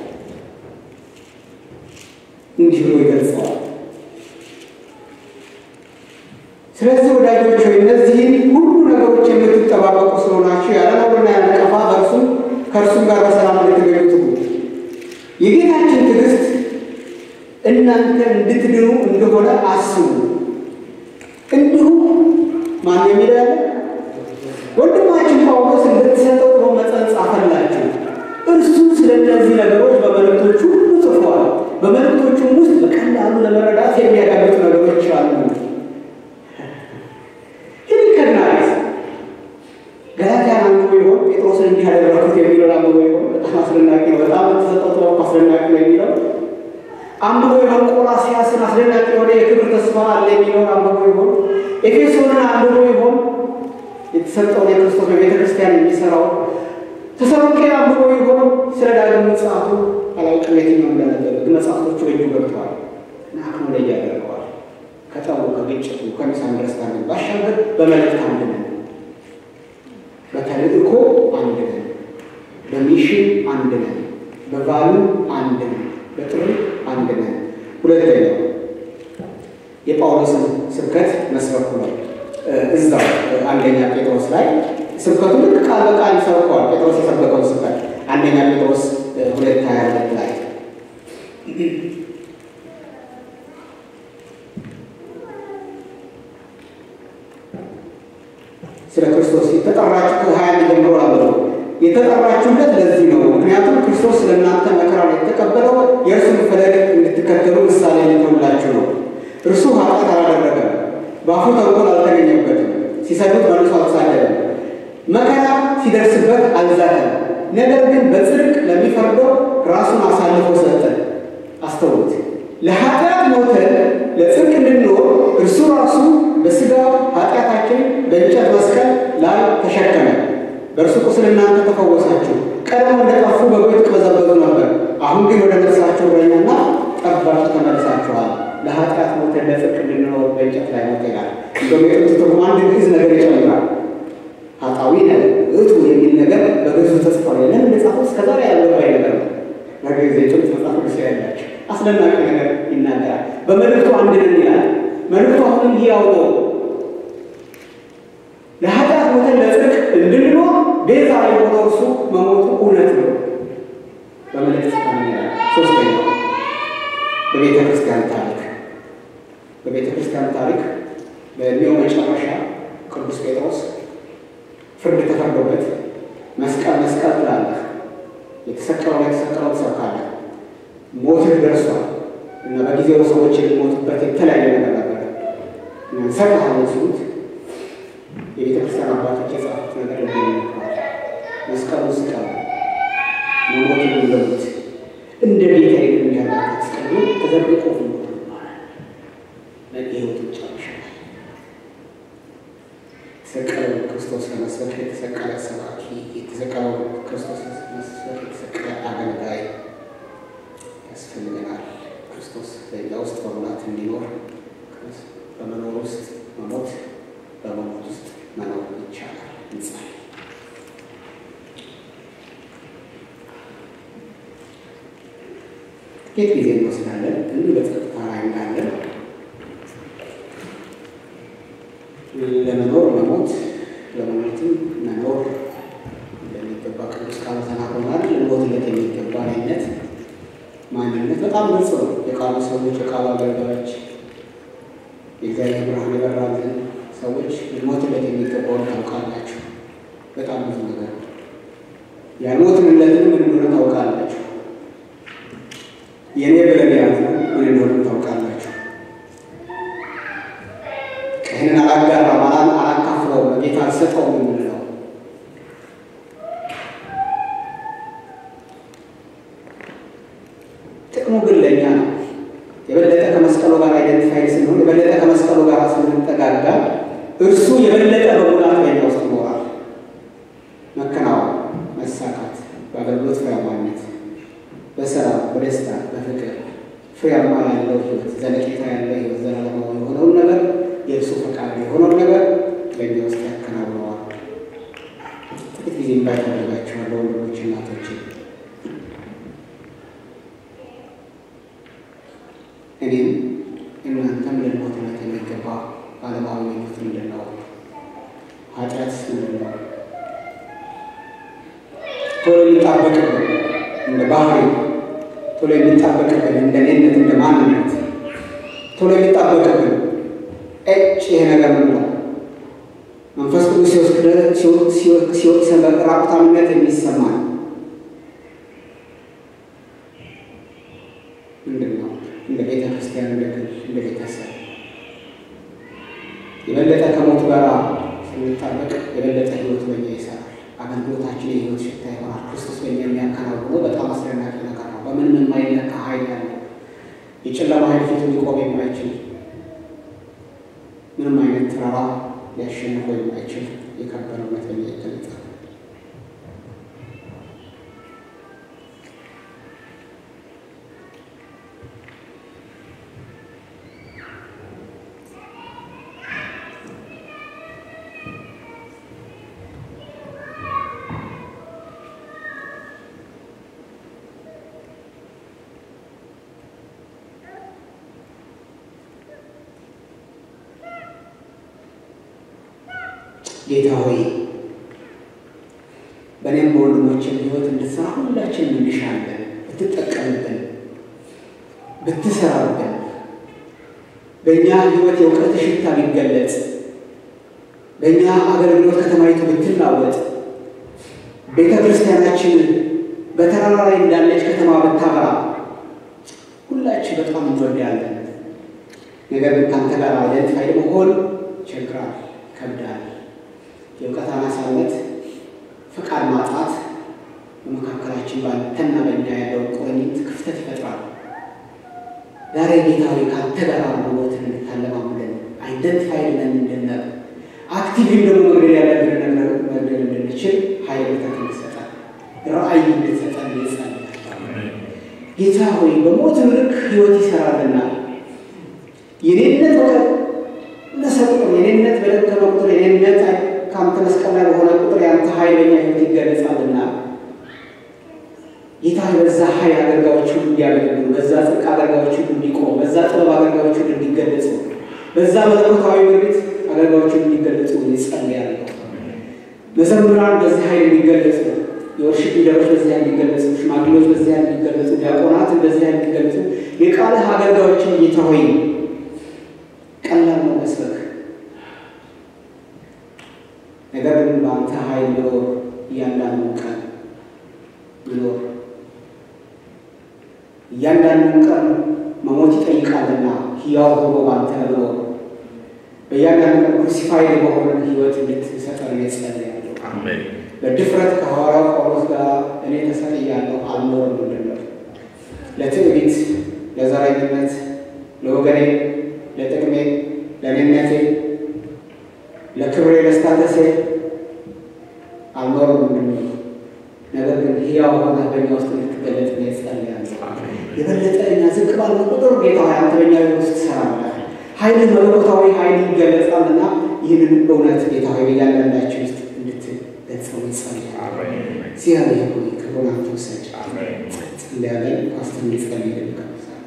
እንዲህ ብሎ ይገልጸዋል። ስለዚህ ወዳጆች ሆይ እነዚህን ሁሉ ነገሮች የምትጠባበቁ ስለሆናችሁ ያለ ነውርና ያለ ነቀፋ በእርሱም ከእርሱም ጋር በሰላም እንድትገኙ ትጉ። የጌታችን ትዕግስት እናንተ እንድትድኑ እንደሆነ አስቡ። እንዲሁም ማን የሚለው ያለ ወንድማችን ጳውሎስ እንድትሰጠው ብሎ መጽሐፍ ጻፈላችሁ። እርሱ ስለ እነዚህ ነገሮች በመልእክቶቹ ሁሉ ጽፏል። በመልእክቶቹም ውስጥ በቀላሉ ለመረዳት የሚያዳግጡ ነገሮች አሉ። ሪከግናይዝ ገላትያን አንብቦ ይሆን ጴጥሮስን እንዲህ ያደረኩት የሚለውን አንብቦ ይሆን? በጣም አስደናቂ ነው። በጣም የተሰጠው ጥበብ አስደናቂ ነው የሚለው አንብቦ ይሆን? ቆላስይስን አስደናቂ የሆነ የክብር ተስፋ አለ የሚለውን አንብቦ ይሆን? ኤፌሶንን አንብቦ ይሆን? የተሰጠውን የክርስቶስ በቤተ ክርስቲያን የሚሰራው ተሰሎንቄን አንብቦ ይሆን? ስለ ዳግም ምጽአቱ አላውቅም የትኛው እንደነበረ ግን መጽሐፍቶቹ በእጁ ገብተዋል እና አክሙ ላይ ያደርገዋል። ከጠቡ ከግጭቱ ከሚስ አንደርስታንድ ባሻገር በመልእክት አንድ ነን፣ በተልእኮ አንድ ነን፣ በሚሽን አንድ ነን፣ በቫሉ አንድ ነን፣ በጥሪ አንድ ነን። ሁለተኛው የጳውሎስን ስብከት መስበኩ ነው። እዛው አንደኛ ጴጥሮስ ላይ ስብከቱ ልክ ቃል በቃል ይሰብከዋል። ጴጥሮስ የሰበከውን ስብከት አንደኛ ጴጥሮስ ሁለት ሀያ ሁለት ላይ ስለ ክርስቶስ የተጠራችሁ ከሀያ አንድ ጀምሮ አብረው የተጠራችሁለት ለዚህ ነው። ምክንያቱም ክርስቶስ ስለ እናንተ መከራን የተቀበለው የእርሱን ፈለግ እንድትከተሉ ምሳሌ ሊሆንላችሁ ነው። እርሱ ኃጢአት አላደረገም፣ በአፉ ተንኮል አልተገኘበትም። ሲሰዱት መልሶ አልተሳደበም። መከራ ሲደርስበት አልዛተም። ነገር ግን በጽድቅ ለሚፈርደው ራሱን አሳልፎ ሰጠ። አስተውሉት። ለኃጢአት ሞተን ለጽድቅ እንድንኖር እርሱ ራሱ በሥጋው ኃጢአታችን በእንጨት መስቀል ላይ ተሸከመ። በእርሱ ቁስል እናንተ ተፈወሳችሁ። ቀድሞ እንደጠፉ በጎች ትቅበዘበዙ ነበር፣ አሁን ግን ወደ ነፍሳችሁ እረኛና ጠባቂ ተመልሳችኋል። ለኃጢአት ሞተን ለጽድቅ እንድንኖር በእንጨት ላይ ሞተ ይላል። እንደውም የጥንት ትርጉም አንድ ግዕዝ ነገር ይጨምራል። ኃጣዊ ነገር እቱ የሚል ነገር በግዕዙ ተጽፏል። ለምን እንደጻፈው እስከዛሬ ያልገባኝ ነገር ነው። በግዕዝ የጥንት መጽሐፍ ቅዱስ ያላቸው አስደናቂ ነገር ይናገራል። በመልእክቱ አንድ ነን ይላል። መልእክቱ አሁንም ሕያው ነው። ለኃጢአት ሞተን ለጽድቅ እንድንኖር ቤዛ የሆነው እርሱ መሞቱ እውነት ነው። በመልእክት ይላል። ሶስተኛው በቤተ ክርስቲያን ታሪክ በቤተ ክርስቲያን ታሪክ በእድሜው መጨረሻ ቅዱስ ጴጥሮስ ፍርድ ተፈርዶበት መስቀል መስቀል ትላለህ፣ የተሰቀለው የተሰቀለው ትሰብካለህ፣ ሞትህ ደርሷል እና በጊዜው ሰዎች የሚሞቱበት የተለያየ ነገር ነበር እንሰጥሃለን ሲሉት የቤተ ክርስቲያን አባቶች የጻፉት ነገር ይገኝተዋል። መስቀሉ ስቀሉ መሞትን እንደሙት እንደ ቤተ የሚያላበት ስቀሉ ተዘርግቆ ሞት ይባላል። ለህይወቱ ጨርሻል። የተሰቀለው ክርስቶስ ለመስበክ የተሰቀለ ሰባኪ፣ የተሰቀለው ክርስቶስ ለመስበክ የተሰቀለ አገልጋይ ያስፈልገናል። ክርስቶስ በእኛ ውስጥ በሙላት እንዲኖር በመኖር ውስጥ መሞት በመሞት ውስጥ መኖር ይቻላል። እንጸልይ። ጥቂት ጊዜ እንወስዳለን፣ ግን በጸጥታ ላይ እንዳለን ለመኖር መሞት ለመሞትም መኖር እንደሚገባ ቅዱስ ቃሉ ተናግሮናል። ልንሞትለት የሚገባ አይነት ማንነት በጣም ግልጽ ነው። የቃሉ ሰዎች፣ የቃሉ አገልጋዮች፣ የእግዚአብሔር ብርሃን የበራልን ሰዎች ልንሞትለት የሚገባውን ታውቃላችሁ። በጣም ብዙ ነገር ያልሞትንለትን ምን እንደሆነ ታውቃላችሁ። የእኔ ብለን የያዝነው ምን እንደሆነ ታውቃላችሁ። ይህንን አላጋራም፣ አላካፍለውም፣ በጌታ አልሰጠውም የምንለው ጥቅሙ ግን ለእኛ ነው። የበለጠ ከመስቀሉ ጋር አይደንቲፋይ ስንሆን፣ የበለጠ ከመስቀሉ ጋር ስንጠጋጋ እርሱ የበለጠ በሙላት በኛ ውስጥ ይኖራል። መከናወን፣ መሳካት፣ በአገልግሎት ፍሬያማነት፣ በስራ፣ በደስታ፣ በፍቅር ፍሬያማ ያለው ህይወት፣ ዘለቄታ ያለው ህይወት፣ ዘላለማዊ የሆነውን ነገር የእርሱ ፈቃድ የሆነውን ነገር በእኛ ውስጥ ያከናውነዋል። ጥቂት ጊዜ ባይፈልጋቸዋለሁ ወንድሞች፣ እናቶች እኔም እናንተም ልንሞትለት የሚገባ ዓለማዊ ምኞት ምንድን ነው? ኃጢአት ምንድን ነው? ቶሎ የሚጣበቅብን እንደ ባህሪ ቶሎ የሚጣበቅብን እንደ እኔነት እንደ ማንነት ቶሎ የሚጣበቅብን እጭ ይሄ ነገር ምን ነው? መንፈስ ቅዱስ ሲወቅሰን በራቁታምነት የሚሰማን ምንድን ነው? እንደ ቤተ ክርስቲያን፣ እንደ ግል፣ እንደ ቤተሰብ የበለጠ ከሞት ጋር ስንጣበቅ የበለጠ ህይወት በኛ ይሰራል። አገልግሎታችን የህይወት ሽታ ይሆናል። ክርስቶስ በኛ የሚያከናውነው በጣም አስደናቂ ነገር ነው። በምንም የማይለካ ኃይል ያለው የጨለማ ኃይል ፊት ሊቆም የማይችል ምንም አይነት ተራራ ሊያሸንፈው የማይችል የከበረ እውነት በኛ ይገለጣል። ጌታ ሆይ በእኔም በወንድሞችን ህይወት እንድትሰራ ሁላችን እንሻለን። ብትጠቀምብን፣ ብትሰራብን፣ በእኛ ህይወት የእውቀት ሽታ ቢገለጽ፣ በእኛ አገልግሎት ከተማይቱ ብትናወጥ፣ ቤተ ክርስቲያናችን በተራራ ላይ እንዳለች ከተማ ብታበራ፣ ሁላችን በጣም እንወዳለን። ነገር ግን ከአንተ ጋር አይደንቲፋይ መሆን ይቸግራል፣ ይከብዳል። የእውቀት አናሳነት፣ ፈቃድ ማጣት በመካከላችን ባንተና በእኛ ያለውን ቁርኝት ክፍተት ይፈጥራል። ዛሬ ጌታ ሆይ ከአንተ ጋር መሞትን እንድታለማምደን አይደንቲፋይ ነን እንድናቅ አክቲቭም ደግሞ መግደል ያለብን ነገር መግደል እንድንችል ኃይል ብርታት እንድሰጠን ራእይ እንድትሰጠን ይጸልያል። ጌታ ሆይ በሞት ምርክ ህይወት ይሰራልና የኔነት በቀነሰ ቁጥር የኔነት በደከመ ቁጥር የኔነት ከአንተ መስቀል ላይ በሆነ ቁጥር የአንተ ኃይለኛ ህይወት ይገለጻልና ጌታ በዛ ኃይል አገልጋዮች ሁሉ እንዲያገለግሉ፣ በዛ ጽድቅ አገልጋዮች ሁሉ እንዲቆሙ፣ በዛ ጥበብ አገልጋዮች ሁሉ እንዲገለጹ፣ በዛ መለኮታዊ ምሪት አገልጋዮች ሁሉ እንዲገለጹ ይጸልያለሁ። መዘምራን በዚህ ኃይል እንዲገለጹ፣ የወርሽፕ ሊደሮች በዚያ እንዲገለጹ፣ ሽማግሌዎች በዚያ እንዲገለጹ፣ ዲያቆናትን በዚያ እንዲገለጹ፣ የቃልህ አገልጋዮችን ጌታ ሆይ ቀላል ነው መስበክ፣ ነገር ግን በአንተ ኃይል መኖር እያንዳንዱ ቀን መኖር እያንዳንዱን ቀን መሞት ይጠይቃልና ሕያው ሆኖ ባንተ ለመኖር በእያንዳንዱ ቀን ክሩሲፋይድ በሆነ ሕይወት እንድትሰጠን እጸልያለሁ። በድፍረት ከሐዋርያው ጳውሎስ ጋር እኔ ተሰቅያለሁ አልኖርም እንድንል ለትዕቢት፣ ለዘረኝነት፣ ለወገኔ፣ ለጥቅሜ፣ ለእኔነቴ፣ ለክብሬ፣ ለስታተሴ አልኖርም እንድንል ነገር ግን ሕያው ሆነህ በእኛ ውስጥ እንድትገለጥ ነው እጸልያለሁ። የበለጠ እኛ ዝቅ ባለ ቁጥር ጌታ ሆይ አንተ በእኛ ውስጥ ትሰራለህ። ኃይልህ መለኮታዊ ኃይል ይገለጻልና ይህንን እውነት ጌታ ሆይ በእያንዳንዳችን ውስጥ እንድትገልጸው ይጸልያል። እግዚአብሔር ሆይ ክብሩን አንተ ውሰድ። ጸልያለን። ፓስተር እንዲጸልይልን እጋብዛለሁ።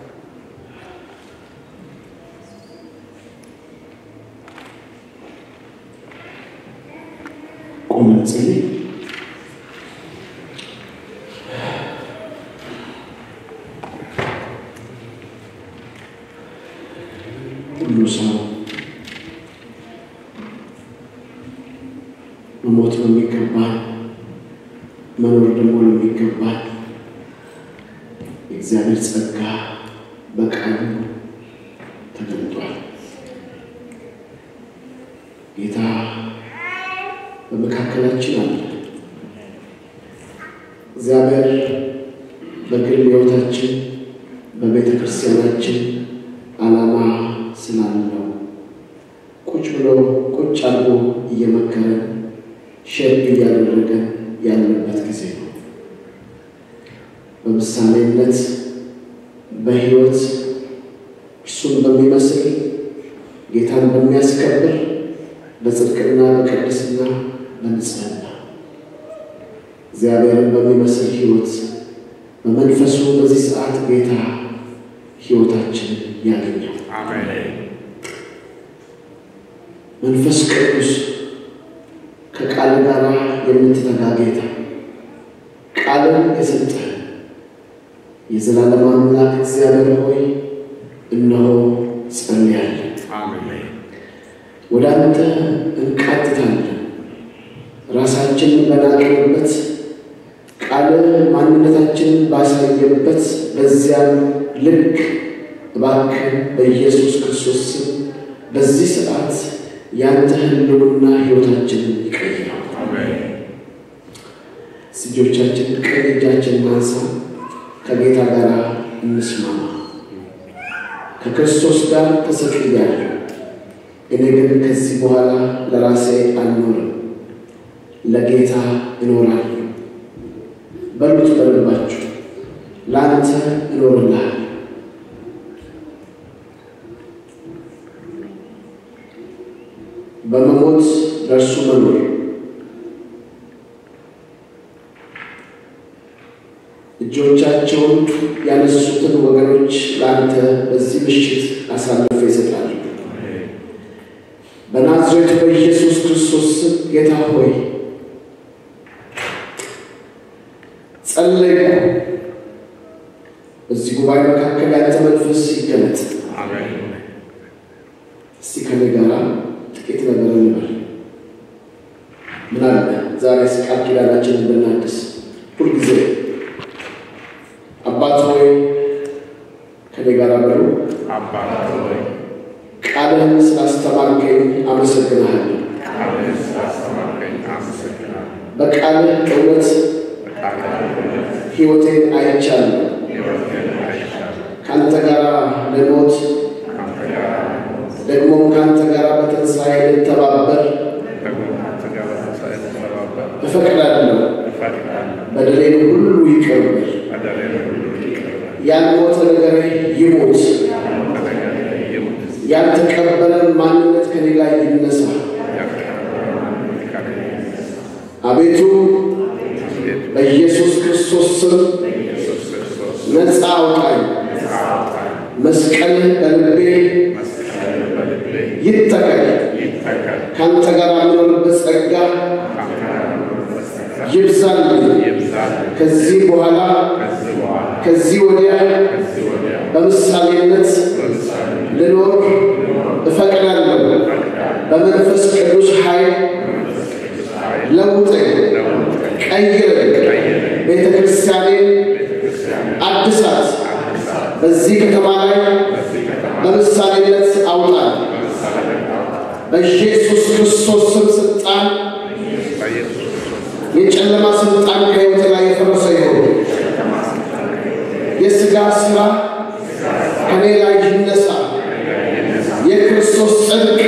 ቆመን እንጸልይ። ሁሉ ሰው መሞት ነው የሚገባል፣ መኖር ደግሞ ነው የሚገባል። የእግዚአብሔር ጸጋ በቃሉ ተገልጧል። ጌታ በመካከላችን አለ። እግዚአብሔር በግል ሕይወታችን በቤተ ክርስቲያናችን ዓላማ ስላለው ቁጭ ብሎ ቁጭ አድርጎ እየመከረን ሸርግ እያደረገን ያለበት ጊዜ ነው። በምሳሌነት በሕይወት እርሱን በሚመስል ጌታን በሚያስከብር በጽድቅና በቅድስና በንጽህና እግዚአብሔርን በሚመስል ሕይወት በመንፈሱ በዚህ ሰዓት ጌታ ሕይወታችን ያገኘው መንፈስ ቅዱስ ከቃል ጋር የምትተጋ ጌታ ቃልን የሰጠ የዘላለም አምላክ እግዚአብሔር ሆይ እነሆ ጸልያለን። ወደ አንተ እንቃትታለን። ራሳችንን በናቅንበት ቃል ማንነታችንን ባሳየበት በዚያም ልክ እባክህ በኢየሱስ ክርስቶስ ስም በዚህ ሰዓት ያንተ ህልውና ሕይወታችንን ይቀይራል። እጆቻችን ቀኝ እጃችን ማንሳ፣ ከጌታ ጋር እንስማማ። ከክርስቶስ ጋር ተሰቅያለሁ፣ እኔ ግን ከዚህ በኋላ ለራሴ አልኖርም፣ ለጌታ እኖራለሁ። በሉት በልባችሁ፣ ለአንተ እኖርልሃል። በመሞት ለእርሱ መኖር እጆቻቸውን ያነሱትን ወገኖች ለአንተ በዚህ ምሽት አሳልፈ ይሰጣሉ። በናዝሬቱ በኢየሱስ ክርስቶስ ስም ጌታ ሆይ ጸለይኩ። በዚህ ጉባኤ መካከል ያንተ መንፈስ ይገለጥ። እስቲ ከኔ ጋር ጥቂት ነገር እንበል። ምን አለ ዛሬ ቃል ኪዳናችንን ብናድስ ሁልጊዜ አባት ሆይ ከኔ ጋር በሉ። አባት ሆይ ቃል ቃልህን ስላስተማርከኝ አመሰግንሃለሁ። ቃልህን ስላስተማርከኝ አመሰግናለሁ። በቃልህ እውነት ሕይወቴን አይቻለሁ። ሕይወቴን አይሻለሁ። ከአንተ ጋር ልሞት ከአንተ ጋር ሞት ደግሞም ከአንተ ጋር በትንሣኤ ልተባበር ደግሞ ከአንተ ጋር በትንሣኤ ልተባበር እፈቅዳለሁ። እፈቅዳለሁ። በደሌን ሁሉ ይቅር በል። በደሌን ሁሉ ይቅር በል። ያልሞተ ነገሬ ይሞት። በነገሬ ይሙት። ያልተቀበለን ማንነት ከኔ ላይ ይነሳ። ያልተቀበለ ማንነት ከኔ ይነሳ። አቤቱ አቤቱ በኢየሱስ ክርስቶስ ስም ኢየሱስ ክርስቶስ ነፃ አውጣኝ። ነፃ አውጣኝ። መስቀልህ በልቤ መስቀልህ በልቤ ይተከል። ይተከል። ከአንተ ጋር የምኖርበት ጸጋ ከአንተ ጋር በመንፈስ ጸጋ ይብዛልኝ። ይብዛልኝ። ከዚህ በኋላ ከዚህ በኋላ ከዚህ ወዲያ ከዚህ ወዲያ በምሳሌነት በምሳሌ ልኖር እፈቅዳለሁ። እፈቅዳለሁ። በመንፈስ ቅዱስ ኃይል በመንፈስ ቅዱስ ኃይል ለውጠኝ፣ ለውጠኝ። ቀይረኝ። ቀይረኝ። ቤተ ክርስቲያኔን ቤተክርስቲያንን አድሳት። አድሳት። በዚህ ከተማ ላይ በዚህ ከተማ በምሳሌነት አውጣል። በምሳሌ አውጣ። በኢየሱስ ክርስቶስ ስም ስልጣን በኢየሱስ ክርስቶስ የጨለማ ስልጣን ከሕይወቴ ላይ የፈረሰ ይሁን። የሥጋ ሥራ ከኔ ላይ ይነሳ። የክርስቶስ ጽድቅ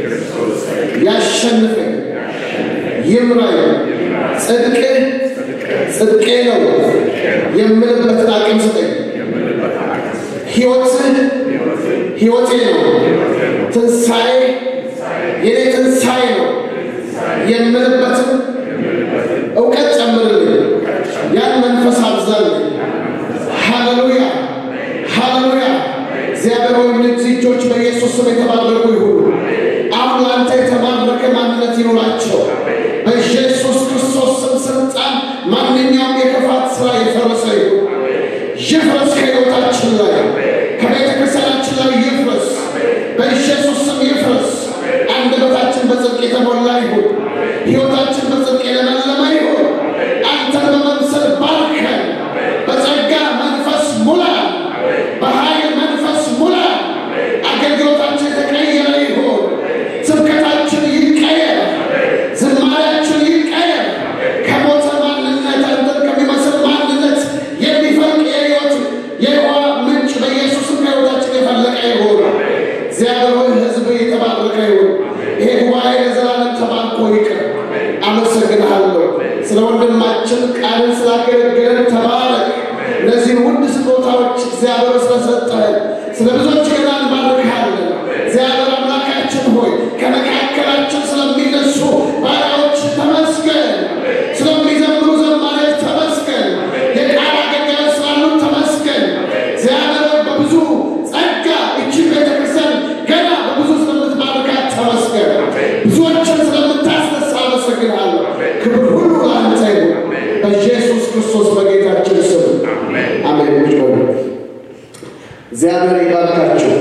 ያሸንፈኝ፣ ይምራኝ። ጽድቅ ጽድቄ ነው የምልበትን አቅም ስጠኝ። ሕይወትህ ሕይወቴ ነው። ትንሣኤ የኔ ትንሣኤ ነው የምልበትን እውቀት ጨምርልኝ። ያን መንፈስ አብዛልኝ። ሃሌሉያ ሃሌሉያ። እግዚአብሔር ሆይ እነዚህ እጆች በኢየሱስ ስም የተባረኩ ይሁኑ። አሁን ለአንተ የተባረከ ማንነት ይኑራቸው። በኢየሱስ ክርስቶስ ስም ስልጣን ማንኛውም የክፋት ሥራ የፈረሰ ይሁን። ይፍረስ ከሕይወታችን ላይ ከቤተ ክርስቲያናችን ላይ ይፍረስ። በኢየሱስ ስም ይፍረስ። አንደበታችን በጽድቅ የተሞላ ይሁን። ሕይወታችን በጽድቅ የለመለመ ይሁን። አንተን በመምሰል ባርከን። በጸጋ መንፈስ ሙላ፣ በኃይል መንፈስ ሙላ። አገልግሎታችን የተቀየረ ይሁን። ስብከታችን ይቀየር። ዝማሬያችን ይቀየር። ከሞተ ማንነት አንተን ከሚመስል ማንነት የሚፈልቅ የሕይወት የውሃ ምንጭ በኢየሱስም ከሕይወታችን የፈለቀ ይሁን። እግዚአብሔር ሆይ ሕዝብ የተባረከ ይሁን። ይሄ ጉባኤ ለዘላለም ተባርኮ ይቅር። አመሰግንሃለሁ ስለ ወንድማችን ቃልን ስላገለገለን ተባረክ። እነዚህን ውድ ስጦታዎች እግዚአብሔር ስለሰጠህን ስለ ብዙዎች ገና እንባርክሃለን። እግዚአብሔር አምላካችን ሆይ ከመካከላችን ስለሚነሱ ባሪያዎች ተመስገን። ስለሚዘምሩ ዘማሪዎች ተመስገን። የቃል አገልጋዮች ስላሉን ተመስገን። እግዚአብሔር ሆይ በብዙ ጸጋ እችን ቤተክርስቲያን ገና በብዙ ስለምትባርካት ተመስገን። ብዙዎችን ስለምታስነሳ አመሰግንሃለሁ። ክብር ሁሉ ለአንተ ይሁን በኢየሱስ ክርስቶስ በጌታችን ስም አሜን። ቁጭ በሉ። እግዚአብሔር ይባርካችሁ።